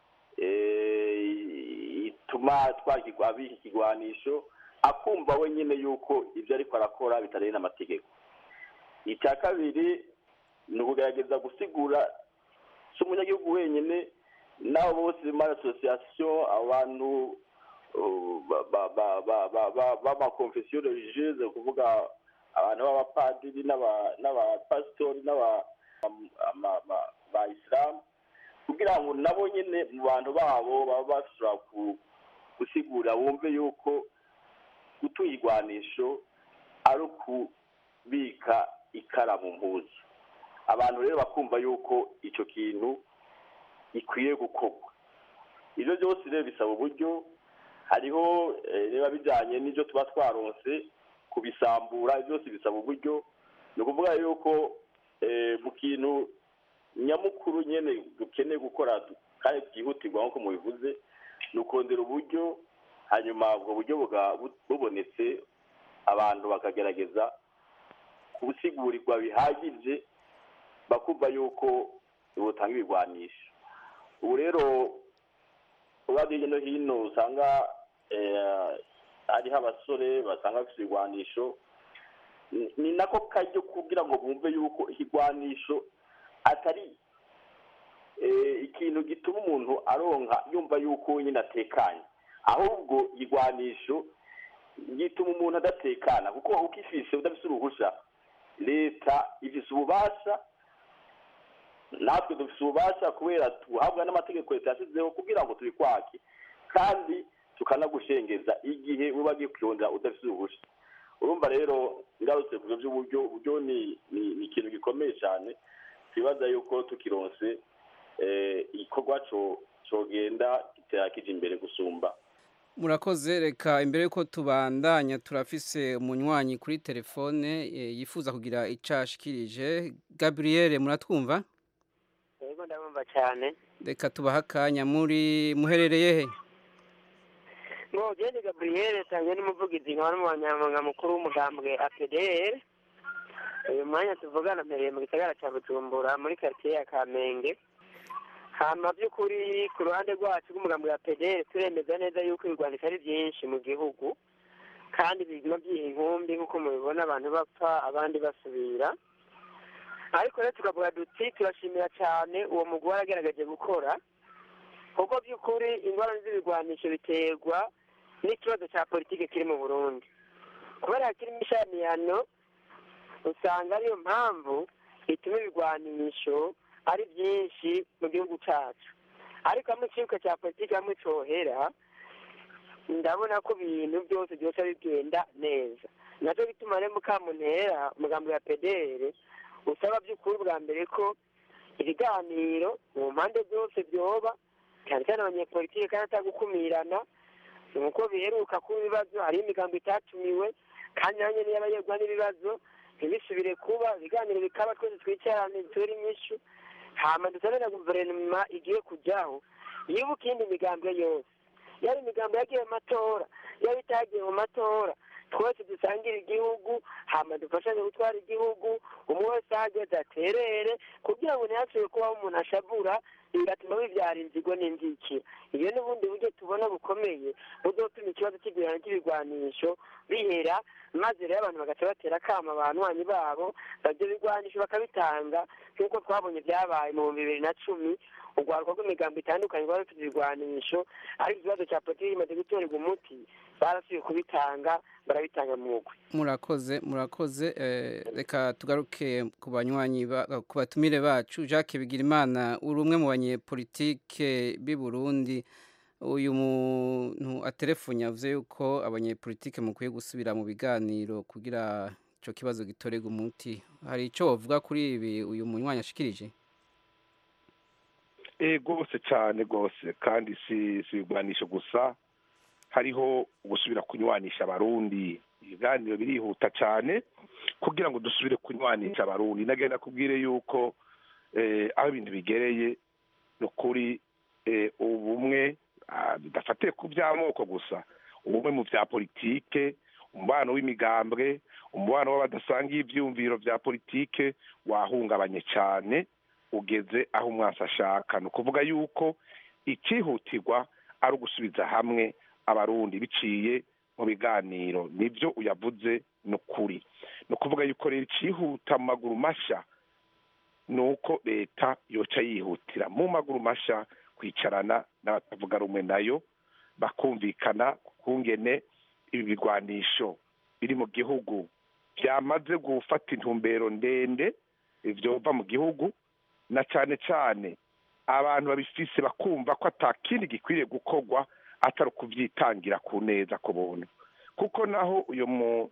eh, ituma twakigwa abika ikigwanisho akumva we nyine yuko ibyo ariko arakora bitareye n'amategeko icya kabiri ni ukugerageza gusigura si umunyagihugu wenyine n'abo bose muri asosiyasiyo abantu uh, ba- ba- ba- ba- ba- ba- b'amakonfesiyo religieuse kuvuga abantu b'abapadiri n'aba- n'abapasitori n'aba- am- ama- ma- ba isilamu kugira ngo nabo nyine mu bantu babo baba bashobora ku- gusigura bumve yuko gutunga igwanisho ari ukubika ikara mu mpuzu abantu rero bakumva yuko icyo kintu ikwiye gukorwa ibyo byose rero bisaba uburyo hariho eh, biba bijyanye n'ibyo tuba twaronse kubisambura ibyo byose bisaba uburyo ni ukuvuga yuko eh, mu kintu nyamukuru nyine dukeneye gukora du- kandi byihutirwa nk'uko mubivuze ni ukongera uburyo hanyuma ubwo buryo buga- bu- bubonetse abantu bakagerageza kubusigurirwa bihagije bakumva yuko butanga ibigwanisho ubu rero uba hirya no hino usanga eh, hariho abasore basanga bafite ibigwanisho ni- ni nako kajyo kugira ngo bumve yuko ikigwanisho atari eh, ikintu gituma umuntu aronka yumva yuko nyine atekanye ahubwo igwanisho gituma umuntu adatekana kuko ukifise udafise uruhusha leta ifise ububasha natwe dufise ububasha kubera tuhabwa n'amategeko leta yashyizeho kugira ngo tubikwake kandi tukanagushengeza igihe uba agiye kuyondera udafise uruhusha urumva rero ngarutse ku byo by'uburyo uburyo ni ni- ni ikintu gikomeye cyane twibaza yuko tukironse eh, igikorwa co cogenda gitera kija imbere gusumba murakoze reka imbere yuko tubandanya turafise umunywanyi kuri telefone eh, yifuza kugira icyo ashikirije gabriel muratwumva yego ndabumva cyane reka tubahe akanya muri muherereye he ngo gende gabriel tanzwe n'umuvugizi nkaba n'umunyamabanga mukuru w'umugambwe apdr uyu mwanya tuvugana mpereye mu gisagara cya bujumbura muri quartier ya kamenge hama by'ukuri ku ruhande rwacu rw'umugambwe wa pdr turemeza neza yuko ibigwanisho ari byinshi mu gihugu kandi biguma byiha inkumbi nk'uko mubibona abantu bapfa abandi basubira ariko rero tukavuga duti turashimira cyane uwo mugwi waragaragaje gukora kuko by'ukuri ingorane z'ibigwanisho biterwa n'ikibazo cya politiki kiri mu burundi kubera hakirimo ishaniyano usanga ariyo mpamvu ituma ibigwanisho ari byinshi mu gihugu cyacu ariko hamwe ikibuga cya politiki hamwe cyohera ndabona ko ibintu byose byose bigenda neza nacyo bituma rero mukamuntera umugambi wa pedere usaba by'ukuri bwa mbere ko ibiganiro mu mpande zose byoba cyane cyane abanyepolitiki kandi atagukumirana nuko biheruka kuba ibibazo hariho imigambi itatumiwe kandi nayo nyene y'abayegwa n'ibibazo ntibisubire kuba ibiganiro bikaba twese twicarane dutere inyishu hama dusabe na guverinoma igiye kujyaho yibuka iyindi migambi yose yaba imigambi yagiye mu matora yaba itagiye mu matora twese dusangire igihugu hama dufashanye gutwara igihugu umwe wese ahageze aterere kugira ngo ntihasubire kubaho umuntu ashavura bigatuma bibyara inzigo n'inzikira iyo n'ubundi buryo tubona bukomeye buzotuma ikibazo cy'igurana ry'ibigwanisho bihera maze rero abantu bagaca batera akama abanywanyi babo ibyo bigwanisho bakabitanga nk'uko twabonye byabaye mu bihumbi bibiri na cumi urwaruka rw'imigambo itandukanye rwari rufite ibigwanisho ariko ikibazo cya politiki kimaze gutorerwa umuti barasubiye kubitanga barabitanga mu mugwi murakoze murakoze eh, reka tugaruke ku banywanyi ba- ku batumire bacu Jacques Bigirimana uri umwe mu banyepolitike b'i Burundi uyu muntu atelefone yavuze yuko abanyepolitike mukwiye gusubira mu biganiro kugira icyo kibazo gitorerwe umuti hari icyo wavuga kuri ibi uyu munywanyi ashikirije eh rwose cyane rwose kandi si si ibigwanisho gusa hariho gusubira kunywanisha abarundi ibiganiro birihuta cyane kugira ngo dusubire kunywanisha abarundi nagenda kubwire yuko eh, aho ibintu bigereye ni ukuri eh, ubumwe ah, bidafatiye ku by'amoko gusa ubumwe mu bya politike umubano w'imigambwe umubano w'abadasangiye ibyiyumviro bya politike wahungabanye cyane ugeze aho umwasi ashaka ni ukuvuga yuko icyihutirwa ari ugusubiza hamwe abarundi biciye mu biganiro nibyo uyavuze ni ukuri ni ukuvuga yuko rero icyihuta mu maguru mashya ni uko leta yoca yihutira mu maguru mashya kwicarana n'abatavuga rumwe nayo bakumvikana ku ngene ibi bigwanisho biri mu gihugu byamaze gufata intumbero ndende byova mu gihugu na cyane cyane abantu babifise bakumva ko atakindi gikwiriye gukorwa atari ukubyitangira ku neza ku buntu kuko naho uyu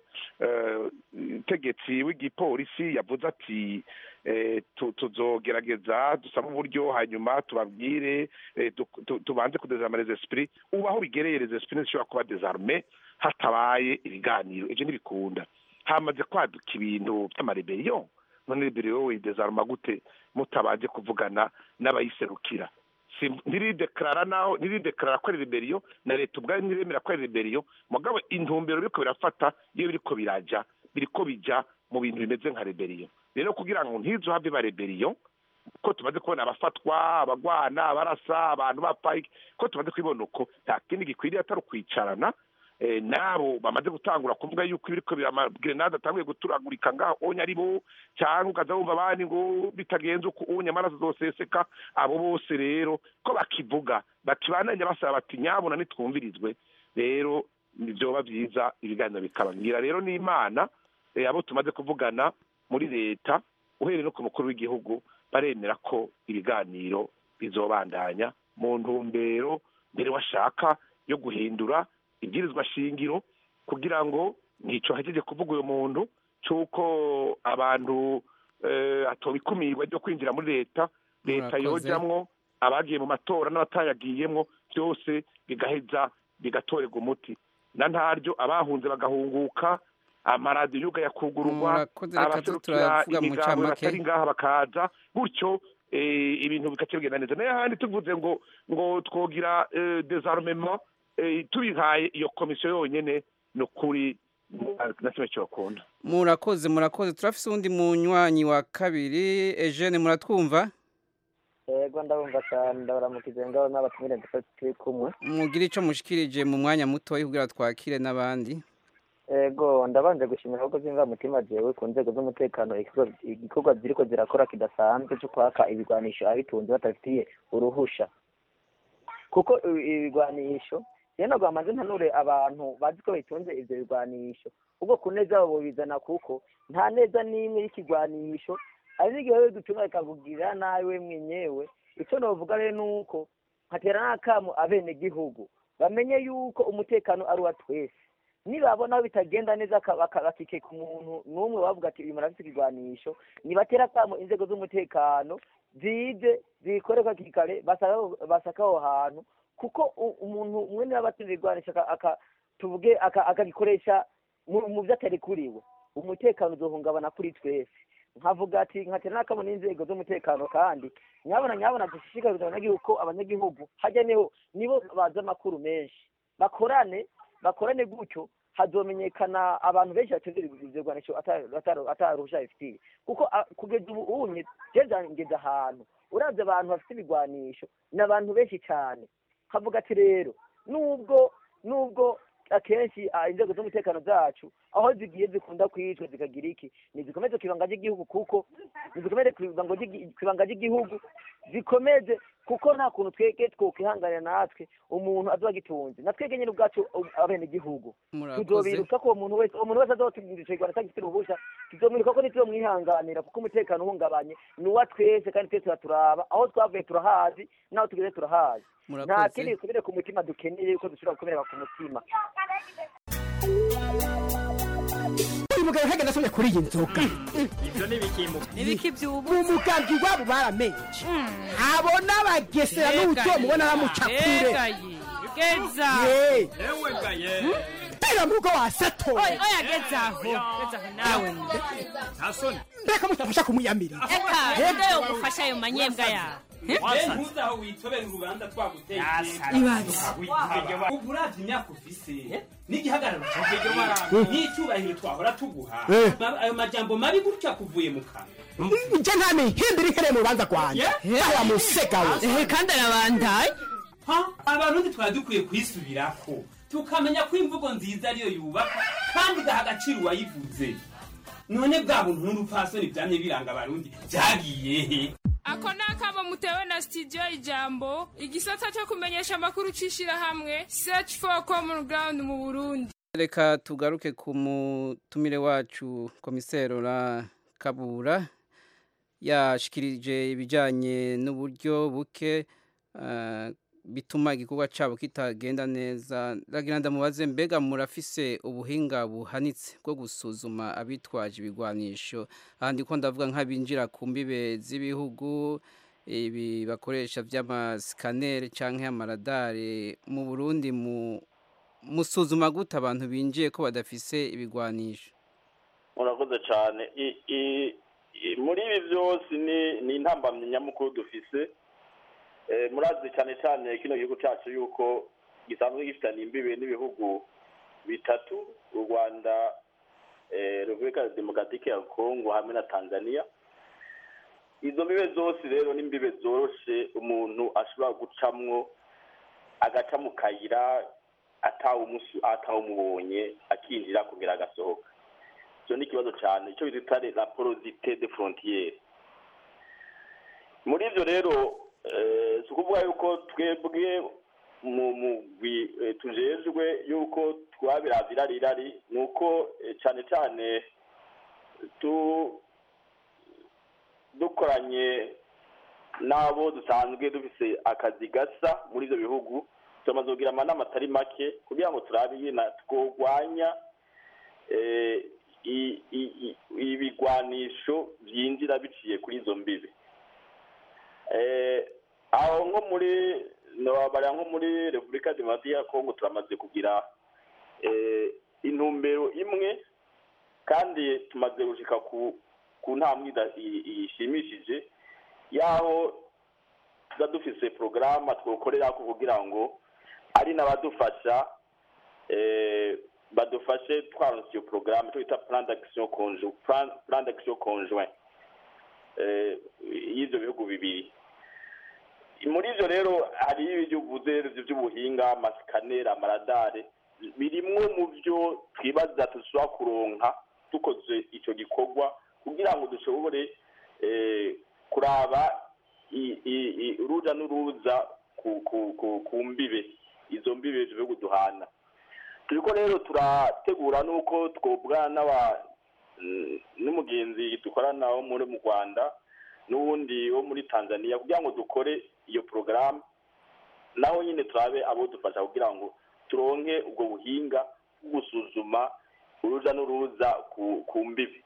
mutegetsi w'igipolisi yavuze ati eh, tu- tuzogerageza dusabe uburyo hanyuma tubabwire eh, tu- tu- tubanze kudezarma les esprits ubu aho bigereye les esprits ntizishobora kuba desarme hatabaye ibiganiro ivyo ntibikunda hamaze kwaduka ibintu vy'amareberiyo none reberiyo widezarma gute mutabanje kuvugana n'abayiserukira Si- ntiridekarara naho ntiridekarara ko ari reberiyo na leta ubwayo ntiremera ko ari reberiyo mugabo intumbero biriko birafata iyo biriko biraja biriko bija mu bintu bimeze nka reberiyo rero kugira ngo ntizo have ba reberiyo ko tumaze kubona abafatwa abagwana abarasa abantu bapfa iki, ko tumaze kubibona uko nta kindi gikwiriye atari ukwicarana eh, nabo bamaze gutangura kuvuga yuko ibiriko biramagerenade atanguye guturagurika ngaho onye ari bo cyangwa ukaza wumva abandi ngo bitagenze uko unye amaraso zoseseka abo bose rero ko bakivuga bakibananya basaba bati nyabuna nitwumvirizwe rero nivyoba vyiza ibiganiro bikaba ngira rero n'imana eh, abo tumaze kuvugana muri leta uhereye no ku mukuru w'igihugu baremera ko ibiganiro bizobandanya mu ntumbero mbere washaka yo guhindura ibwirizwa shingiro kugira ngo ntico hajeje kuvuga uyu muntu c'uko abantu eh, atobikumirwa ryo kwinjira muri leta leta Murakoze. yojamwo abagiye mu matora n'abatayagiyemwo byose bigaheza bigatorerwa umuti na ntaryo abahunze bagahunguka amaradiyo yuga yakugururwa Murakoze, reka abaserukira turavuga mu imigambo ncamake. batari ngaha bakaza gutyo eh, ibintu bikaca bigenda neza nayo handi tuvuze ngo ngo twogira eh, desarmement eh, tubihaye iyo komisiyo yonyene ni ukuri na kimwe cyokunda murakoze murakoze turafise uwundi munywanyi wa kabiri Eugene muratwumva yego ndabumva cyane ndabaramukije ngaho n'abatumire ndetse turi kumwe mugire ico mushikirije mu mwanya mutoya kugira twakire n'abandi yego ndabanje gushimira ahubwo byumva mutima jewe ku nzego z'umutekano igikorwa- igikorwa ziriko zirakora kidasanzwe cyo kwaka ibigwanisho abitunze batabifitiye uruhusha kuko ibi- ibigwanisho rero ntabwo bamaze ntanure abantu bazi ko bitunze ivyo bigwanisho ubwo ku neza yabo bizana kuko nta neza n'imwe y'ikigwanisho hari n'igihe wewe dutunga bikakugirira nabi we mwenyewe icyo novuga rero ni uko nkatera n'akamu abenegihugu bamenye yuko umutekano ari uwa twese nibabona aho bitagenda neza aka- baka- bakikeka umuntu n'umwe bavuga ati uyu muntu afite ikigwanisho nibatera akamo inzego z'umutekano zize zikorerwa hakiri kare basaka aho- basaka aho hantu kuko u- umuntu umwe niba abatsinze igwanisho aka- aka- tuvuge aka- akagikoresha mu mu byo atari kuriwe umutekano uzohungabana kuri twese nkavuga ati nkatera n'akamo n'inzego z'umutekano kandi nyabona nyabona dushishikariza abanyagihugu ko abanyagihugu hajya niho nibo bazi amakuru menshi bakorane bakorane gutyo hazomenyekana abantu benshi batunze ivyo bigwanisho ataruhusha bifitiye kuko a- kugeza ubu unye jeje ngeze ahantu uravye abantu bafite ibigwanisho ni abantu benshi cyane kavuga ati rero nubwo nubwo akenshi ah, inzego z'umutekano zacu aho zigiye zikunda kwicwa zikagira iki nizikomeze ku ibanga ry'igihugu kuko nizikomeze ku ibanga ry'igi- ku ibanga ry'igihugu zikomeze kuko nta kuntu twege twokwihanganira natwe umuntu azoba agitunze na twege nyine ubwacu abenegihugu Murakoze. tuzobiruka ko uwo muntu wese uwo muntu wese azotubwira ico kigwara atagifite uruhusha tuzomwiruka ko ntituzomwihanganira kuko umutekano uhungabanye ni uwa twese kandi twese turaturaba aho twavuye turahazi n'aho tugeze turahazi nta Murakoze. kindi gikomere ku mutima dukeneye yuko dushobora gukomereka ku mutima uyu mugabo ntagenda asomye kuri iyi nzoga ibyo ni ibikimu ibiki by'ubu umugambi wabo baramenye abona bagesera n'ubuto mubona bamuca kure geza Ye. yewe gaye mbega mu rugo wasatoye oya oya geza aho geza aho nawe nta soni mbega mutafasha kumuyamira eka nde yogufasha ayo manyembwa yawe we ntuzi aho witobera urubanza twaguteye Ibaze. ubu uravye imyaka ufise n'igihagararo cyawe n'icyubahiro twahora tuguha Eh. Ma- ayo majambo mabi gutya kuvuye mu kanwa nje nta mihimbira ihereye mu rubanza rwanjye awa musega we kandi arabandaye Ha? abarundi twari dukwiye kwisubirako tukamenya ko imvugo nziza ariyo yubaka kandi igaha agaciro uwayivuze none bwa buntu n'urupfasoni byamye biranga abarundi byagiye he ako ni akamo mutewe na studio ijambo igisata cyo kumenyesha amakuru c'ishirahamwe search for common ground mu burundi reka tugaruke ku mutumire wacu komisero la kabura yashikirije ibijyanye n'uburyo buke ah, bituma igikorwa cyabo kitagenda neza ndagira ndamubaze mbega murafise ubuhinga buhanitse bwo gusuzuma abitwaje ibigwanisho ahandi ko ndavuga nk'abinjira ku mbibe z'ibihugu ibi bakoresha by'amasikaneri cyangwa amaradari mu burundi mu musuzuma gute abantu binjiye ko badafise ibigwanisho murakoze cyane I- i- i- muri ibi byose ni ni intambamyi nyamukuru dufise Eh, murazi cyane cyane kino gihugu cyacu yuko gisanzwe gifitanye imbibe n'ibihugu bitatu u rwanda eh, repubulika demokaratike ya kongo hamwe na tanzania izo mbibe zose rero ni imbibe zoroshe umuntu ashobora gucamwo agaca mu kayira atawumusu atawumubonye akinjira kugira agasohoka icyo ni ikibazo cyane icyo bita la porosite de frontiere muri ibyo rero eh, si ukuvuga yuko twebwe mu mugwi eh, tujejwe yuko twabiravye irari irari ni uko eh, cyane cyane tu dukoranye n'abo dusanzwe dufise akazi gasa muri ibyo bihugu tumaze kugira amanama atari make kugira ngo turabe nyina twogwanya eh, i- i- i- ibigwanisho byinjira biciye kuri izo mbibi Eh, aho nko muri nobabara nko muri repubulika demokarasi ya kongo turamaze kugira eh, intumbero imwe kandi tumaze gushika ku ku ntambwe ida- i- ishimishije yaho tuba dufise porogaramu twokorera ko kugira ngo ari n'abadufasha eh, badufashe twaronse iyo porogaramu twita plan d'action conjoint plan plan d'action conjoint eh, y'ivyo bihugu bibiri muri ivyo rero hari ibyo uvuze ivyo by'ubuhinga amasikaneri amaradare birimwo mu byo twibaza dushobora kuronka dukoze ico gikorwa kugira ngo dushobore eh, kuraba i- i- i- uruja n'uruza ku ku- ku- ku mbibe izo mbibe ivyo bihugu duhana turiko rero turategura n'uko twobwana n'aba mm, n'umugenzi dukorana wo muri mu rwanda n'uwundi wo muri tanzania kugira ngo dukore iyo porogaramu naho nyine turabe abo dufasha kugira ngo turonke ubwo buhinga bwo gusuzuma uruja n'uruza ku ku mbibi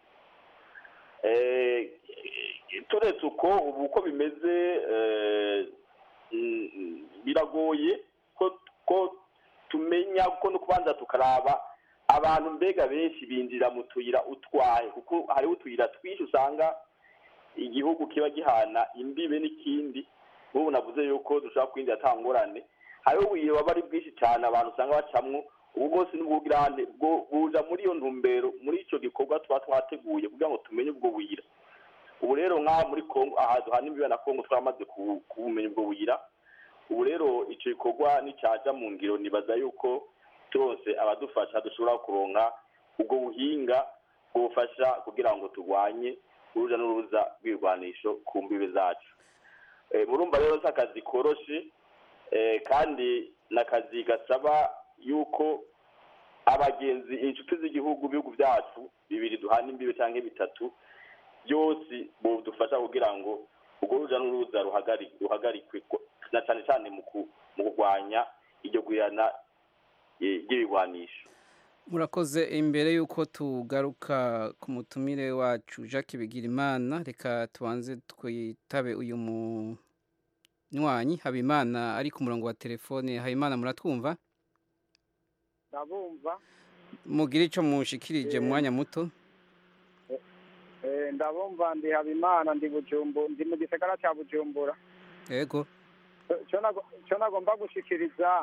Eh, turetse uko ubu uko bimeze eh, mm, mm, biragoye ko ko tumenya ko no kubanza tukaraba abantu mbega benshi binjira mu tuyira utwaye kuko hariho utuyira twinshi usanga igihugu kiba gihana imbibe n'ikindi nk'ubu navuze yuko dushobora kwinjira ata ngorane hariho ubuyira baba ari bwinshi cyane abantu usanga bacamwo ubu bwose n'ubwugirane bwo buja muri iyo ntumbero muri icyo gikorwa tuba twateguye kugira ngo tumenye ubwo buyira ubu rero nk'aha muri kongo aha duhana imbibe na kongo twamaze ku- kubumenya ubwo buyira ubu rero icyo gikorwa nicyaja mu ngiro nibaza yuko turose abadufasha dushobora kuronka ubwo buhinga bwofasha kugira ngo turwanye uruja n'uruza rw'ibirwanisho ku mbibe zacu Eh, murumva rero si akazi koroshe eh, kandi ni akazi gasaba yuko abagenzi inshuti z'igihugu ibihugu byacu bibiri duhana imbibe cyangwa bitatu byose budufasha kugira ngo urwo ruja n'uruza ruhagari- ruhagarikwe ko- na cyane cyane mu ku- mu kurwanya iryo gwirana eh, ry'ibigwanisho murakoze imbere y'uko tugaruka ku mutumire wacu jacques bigirimana reka tubanze twitabe uyu munywanyi habimana ari ku murongo wa telefone habimana muratwumva ndabumva mugire icyo mushikirije mu mwanya muto Eh, ndabumva ndi habimana ndi bujumbu ndi mu gisagara cya bujumbura yego Icyo nago- icyo nagomba gushikiriza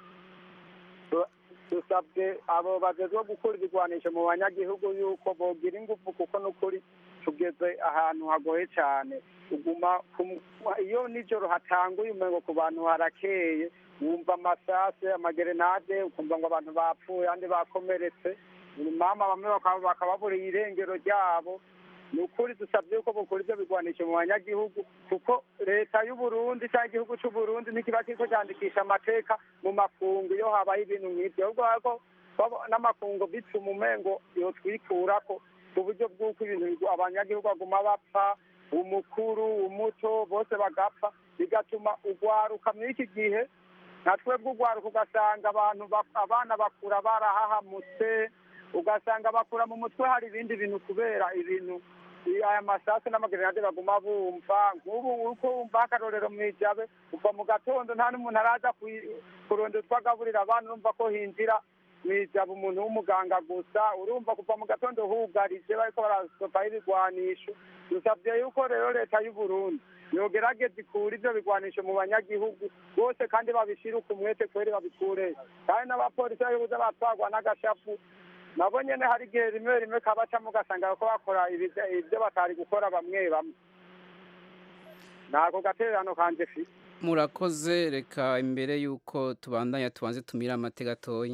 tu- dusabwe abo bagezwe gukura ibigwanisho mu banyagihugu yuko bogira ingufu kuko n'ukuri tugeze ahantu hagoye cyane uguma ku- iyo nijoro hatanguye umengo ku bantu harakeye wumva amasase amagerenade ukumva ngo abantu bapfuye andi bakomeretse mama bamwe bakaba bakababuriye irengero ryabo ni ukuri dusabye yuko bukora ibyo bigwanisho mu banyagihugu kuko leta y'u Burundi cyangwa igihugu cy'u Burundi ntikiba kiriko cyandikisha amateka mu makungu iyo habaye ibintu nk'ibyo ahubwo ariko babo- n'amakungu bituma umengo yotwikurako ku buryo bw'uko ibintu bigu- abanyagihugu baguma bapfa umukuru umuto bose bagapfa bigatuma ugwaruka muri iki gihe nka twebwe urwaruka ugasanga abantu bak- abana bakura barahahamutse ugasanga bakura mu mutwe hari ibindi bintu kubera ibintu i- aya masasu n'amagerenade baguma bumva nk'ubu uko wumva akarorero mu ijabe kuva mu gatondo nta n'umuntu araza kwi- kurondera utwo agaburira abana urumva ko hinjira mu ijabe umuntu w'umuganga gusa urumva kuva mu gatondo hugarije bariko barasopaho ibigwanisho dusabye yuko rero leta y'u Burundi yogerageza ikura ivyo bigwanisho mu banyagihugu bose kandi babishire ku mwete kweri babikure kandi n'abapolisi bayoboza batwagwa n'agashapu nabo nyene hari igihe rimwe rimwe kabacamo ugasanga bariko bakora ibiza- ivyo batari gukora bamwe bamwe nako gatererano kanje fi murakoze reka imbere y'uko tubandanya tubanze tumire amate gatoyi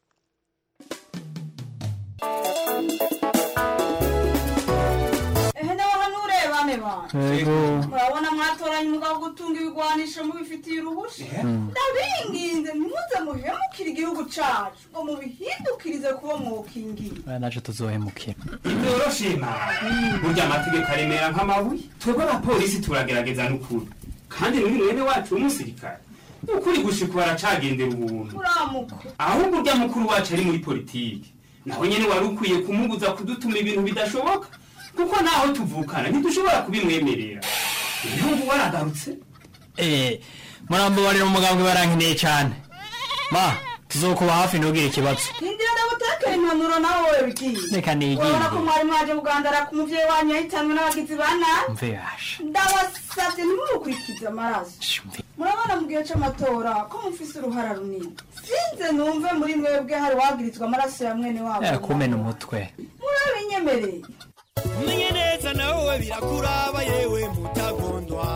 ehe nawe hano urebane bana Yego. murabona mwatoranye umugabo wo gutunga ibigwanisho mubifitiye uruhusha ndabinginze ntimuze muhemukire igihugu cacu ngo mubihindukirize kuba mwokingiye aya naje tuzohemukira ntibyoroshye mama burya amategeko aremera nk'amabuye twebwe abapolisi turagerageza n'ukuri kandi n'uyu mwene wacu w'umusirikare ni ukuri gushika baracagendera ubuntu muramuko ahubwo urya mukuru wacu ari muri politiki nawe nyene wari ukwiye kumubuza kudutuma ibintu bidashoboka kuko naho tuvukana ntidushobora kubimwemerera ibihugu waragarutse eh murambabarira umugambwe barankeneye cyane ma tuzokuba hafi ntugire ikibazo hindira ndagutekera impanuro nawe wowe bigiye Reka nigire. urabona ko mwari mwaje kugandara ku muvyeyi wanyu yahitanwe n'abagizi ba nabi mve yasha ndabasavye ntimumukurikize amaraso murabona mu gihe c'amatora ko mufise uruhara runini sinze numve muri mwebwe hari wagirizwa amaraso ya mwene wabo eh kumena umutwe murabinyemereye umenye neza nawe birakuraba yewe mutagondwa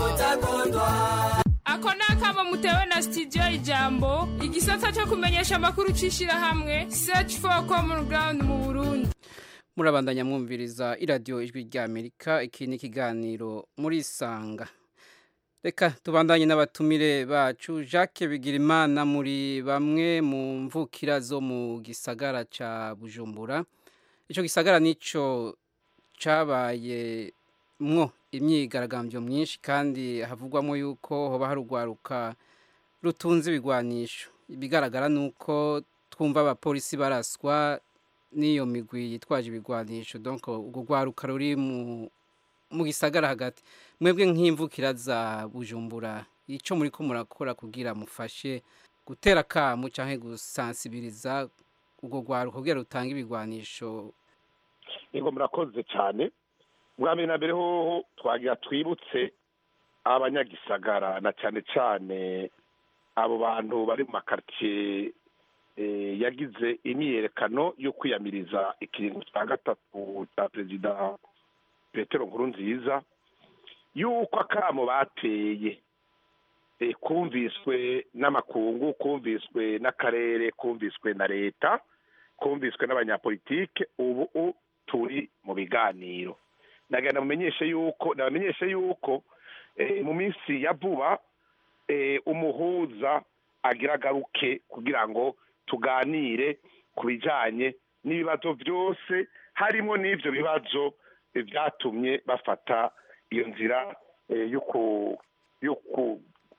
ako ni akamo mutewe na studio ijambo igisata cyo kumenyesha amakuru c'ishirahamwe search for common ground mu burundi murabandanya mwumviriza iradiyo ijwi ry'amerika iki ni ikiganiro muri sanga reka tubandanye n'abatumire bacu jacques bigirimana muri bamwe mu mvukira zo mu gisagara cya bujumbura icyo gisagara nicyo cyabaye mwo imyigaragambyo myinshi kandi havugwamo yuko hoba hari urwaruka rutunze ibigwanisho ibigaragara ni uko twumva abapolisi baraswa n'iyo migwi yitwaje ibigwanisho donc urwo rwaruka ruri mu mu gisagara hagati mwebwe nk'imvukira za bujumbura icyo muri ko murakora kugira mufashe gutera akamu cyangwa gusansibiriza urwo rwaruka kugira rutange ibigwanisho yego murakoze cyane bwa mbere na mbere hoho twagira twibutse abanyagisagara na cyane cyane abo bantu bari mu makaritsiye eh, yagize imyiyerekano yo kwiyamiriza ikiringo cya gatatu cya perezida petero nkurunziza yuko akamo bateye eh, kumviswe n'amakungu kumviswe n'akarere kumviswe na leta kumviswe n'abanyapolitike ubu u- turi mu biganiro nagana mumenyeshe yuko nabamenyeshe yuko eh, mu minsi ya vuba eh, umuhuza agira agaruke kugira ngo tuganire ku bijyanye n'ibibazo byose harimo n'ibyo bibazo eh, byatumye bafata iyo nzira eh, yo ku- yo ku-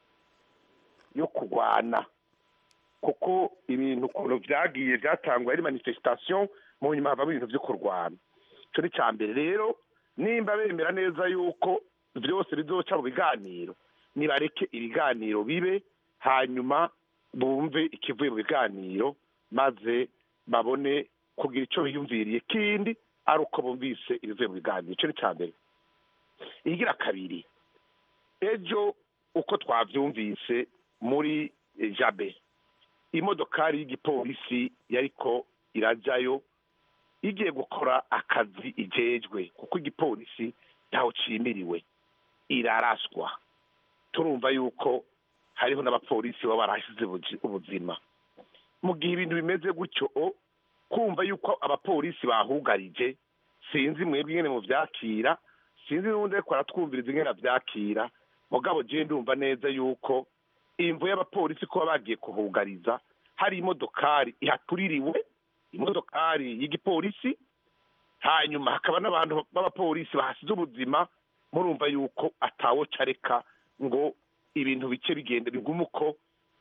yo kurwana kuko ibintu ukuntu byagiye byatangwa ari manifestation mu nyuma havamo ibintu byo kurwana icyo ni icya mbere rero nimba bemera neza yuko byose bizoca mu biganiro nibareke ibiganiro bibe hanyuma bumve ikivuye mu biganiro maze babone kugira icyo biyumviriye kindi ari uko bumvise ibivuye mu biganiro icyo ni icya mbere igira kabiri ejo uko twabyumvise muri eh, jabe imodokari y'igipolisi yariko irajyayo igiye gukora akazi ijejwe kuko igipolisi ntaho cimiriwe iraraswa turumva yuko hariho n'abapolisi baba barahasize ubuji- ubuzima mu gihe ibintu bimeze gutyo o, kumva yuko abapolisi bahugarije sinzi mwebwe ingene muvyakira sinzi n'ubundi ariko aratwumviriza ingene avyakira mugabo je ndumva neza yuko imvo y'abapolisi kuba bagiye kuhugariza hari imodokari ihatuririwe imodokari y'igipolisi hanyuma hakaba n'abantu b'abapolisi bahasize ubuzima murumva yuko atawo careka ngo ibintu bice bigenda bigume uko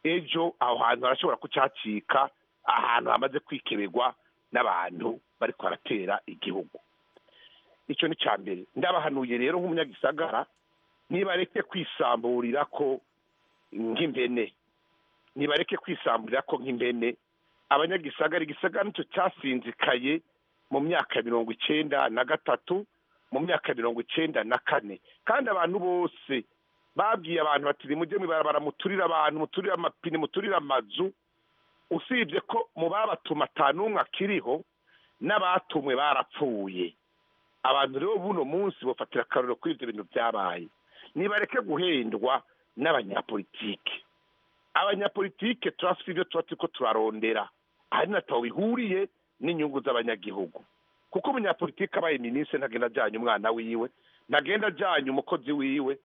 ejo aho hantu harashobora kucacika ahantu hamaze kwikeberwa n'abantu bariko baratera igihugu icyo ni cya mbere ndabahanuye rero nk'umunyagisagara nibareke kwisamburira ko nk'impene nibareke kwisamburira ko nk'impene abanyagisagara igisagara nicyo cyasinzikaye mu myaka mirongo icenda na gatatu mu myaka mirongo icenda na kane kandi abantu bose babwiye abantu bati nimujye mwibarabara muturire abantu muturire amapine muturire amazu usibye ko mu babatuma atanumwe akiriho n'abatumwe barapfuye abantu rero buno munsi bafatira akarorero kuri ibyo bintu byabaye nibareke guhendwa n'abanyapolitike abanyapolitike turafite ibyo tuba turiko turarondera ahari nataho bihuriye n'inyungu z'abanyagihugu kuko umunyapolitike abaye minisitiri ntagenda ajyanye umwana wiwe ntagenda ajyanye umukozi wiwe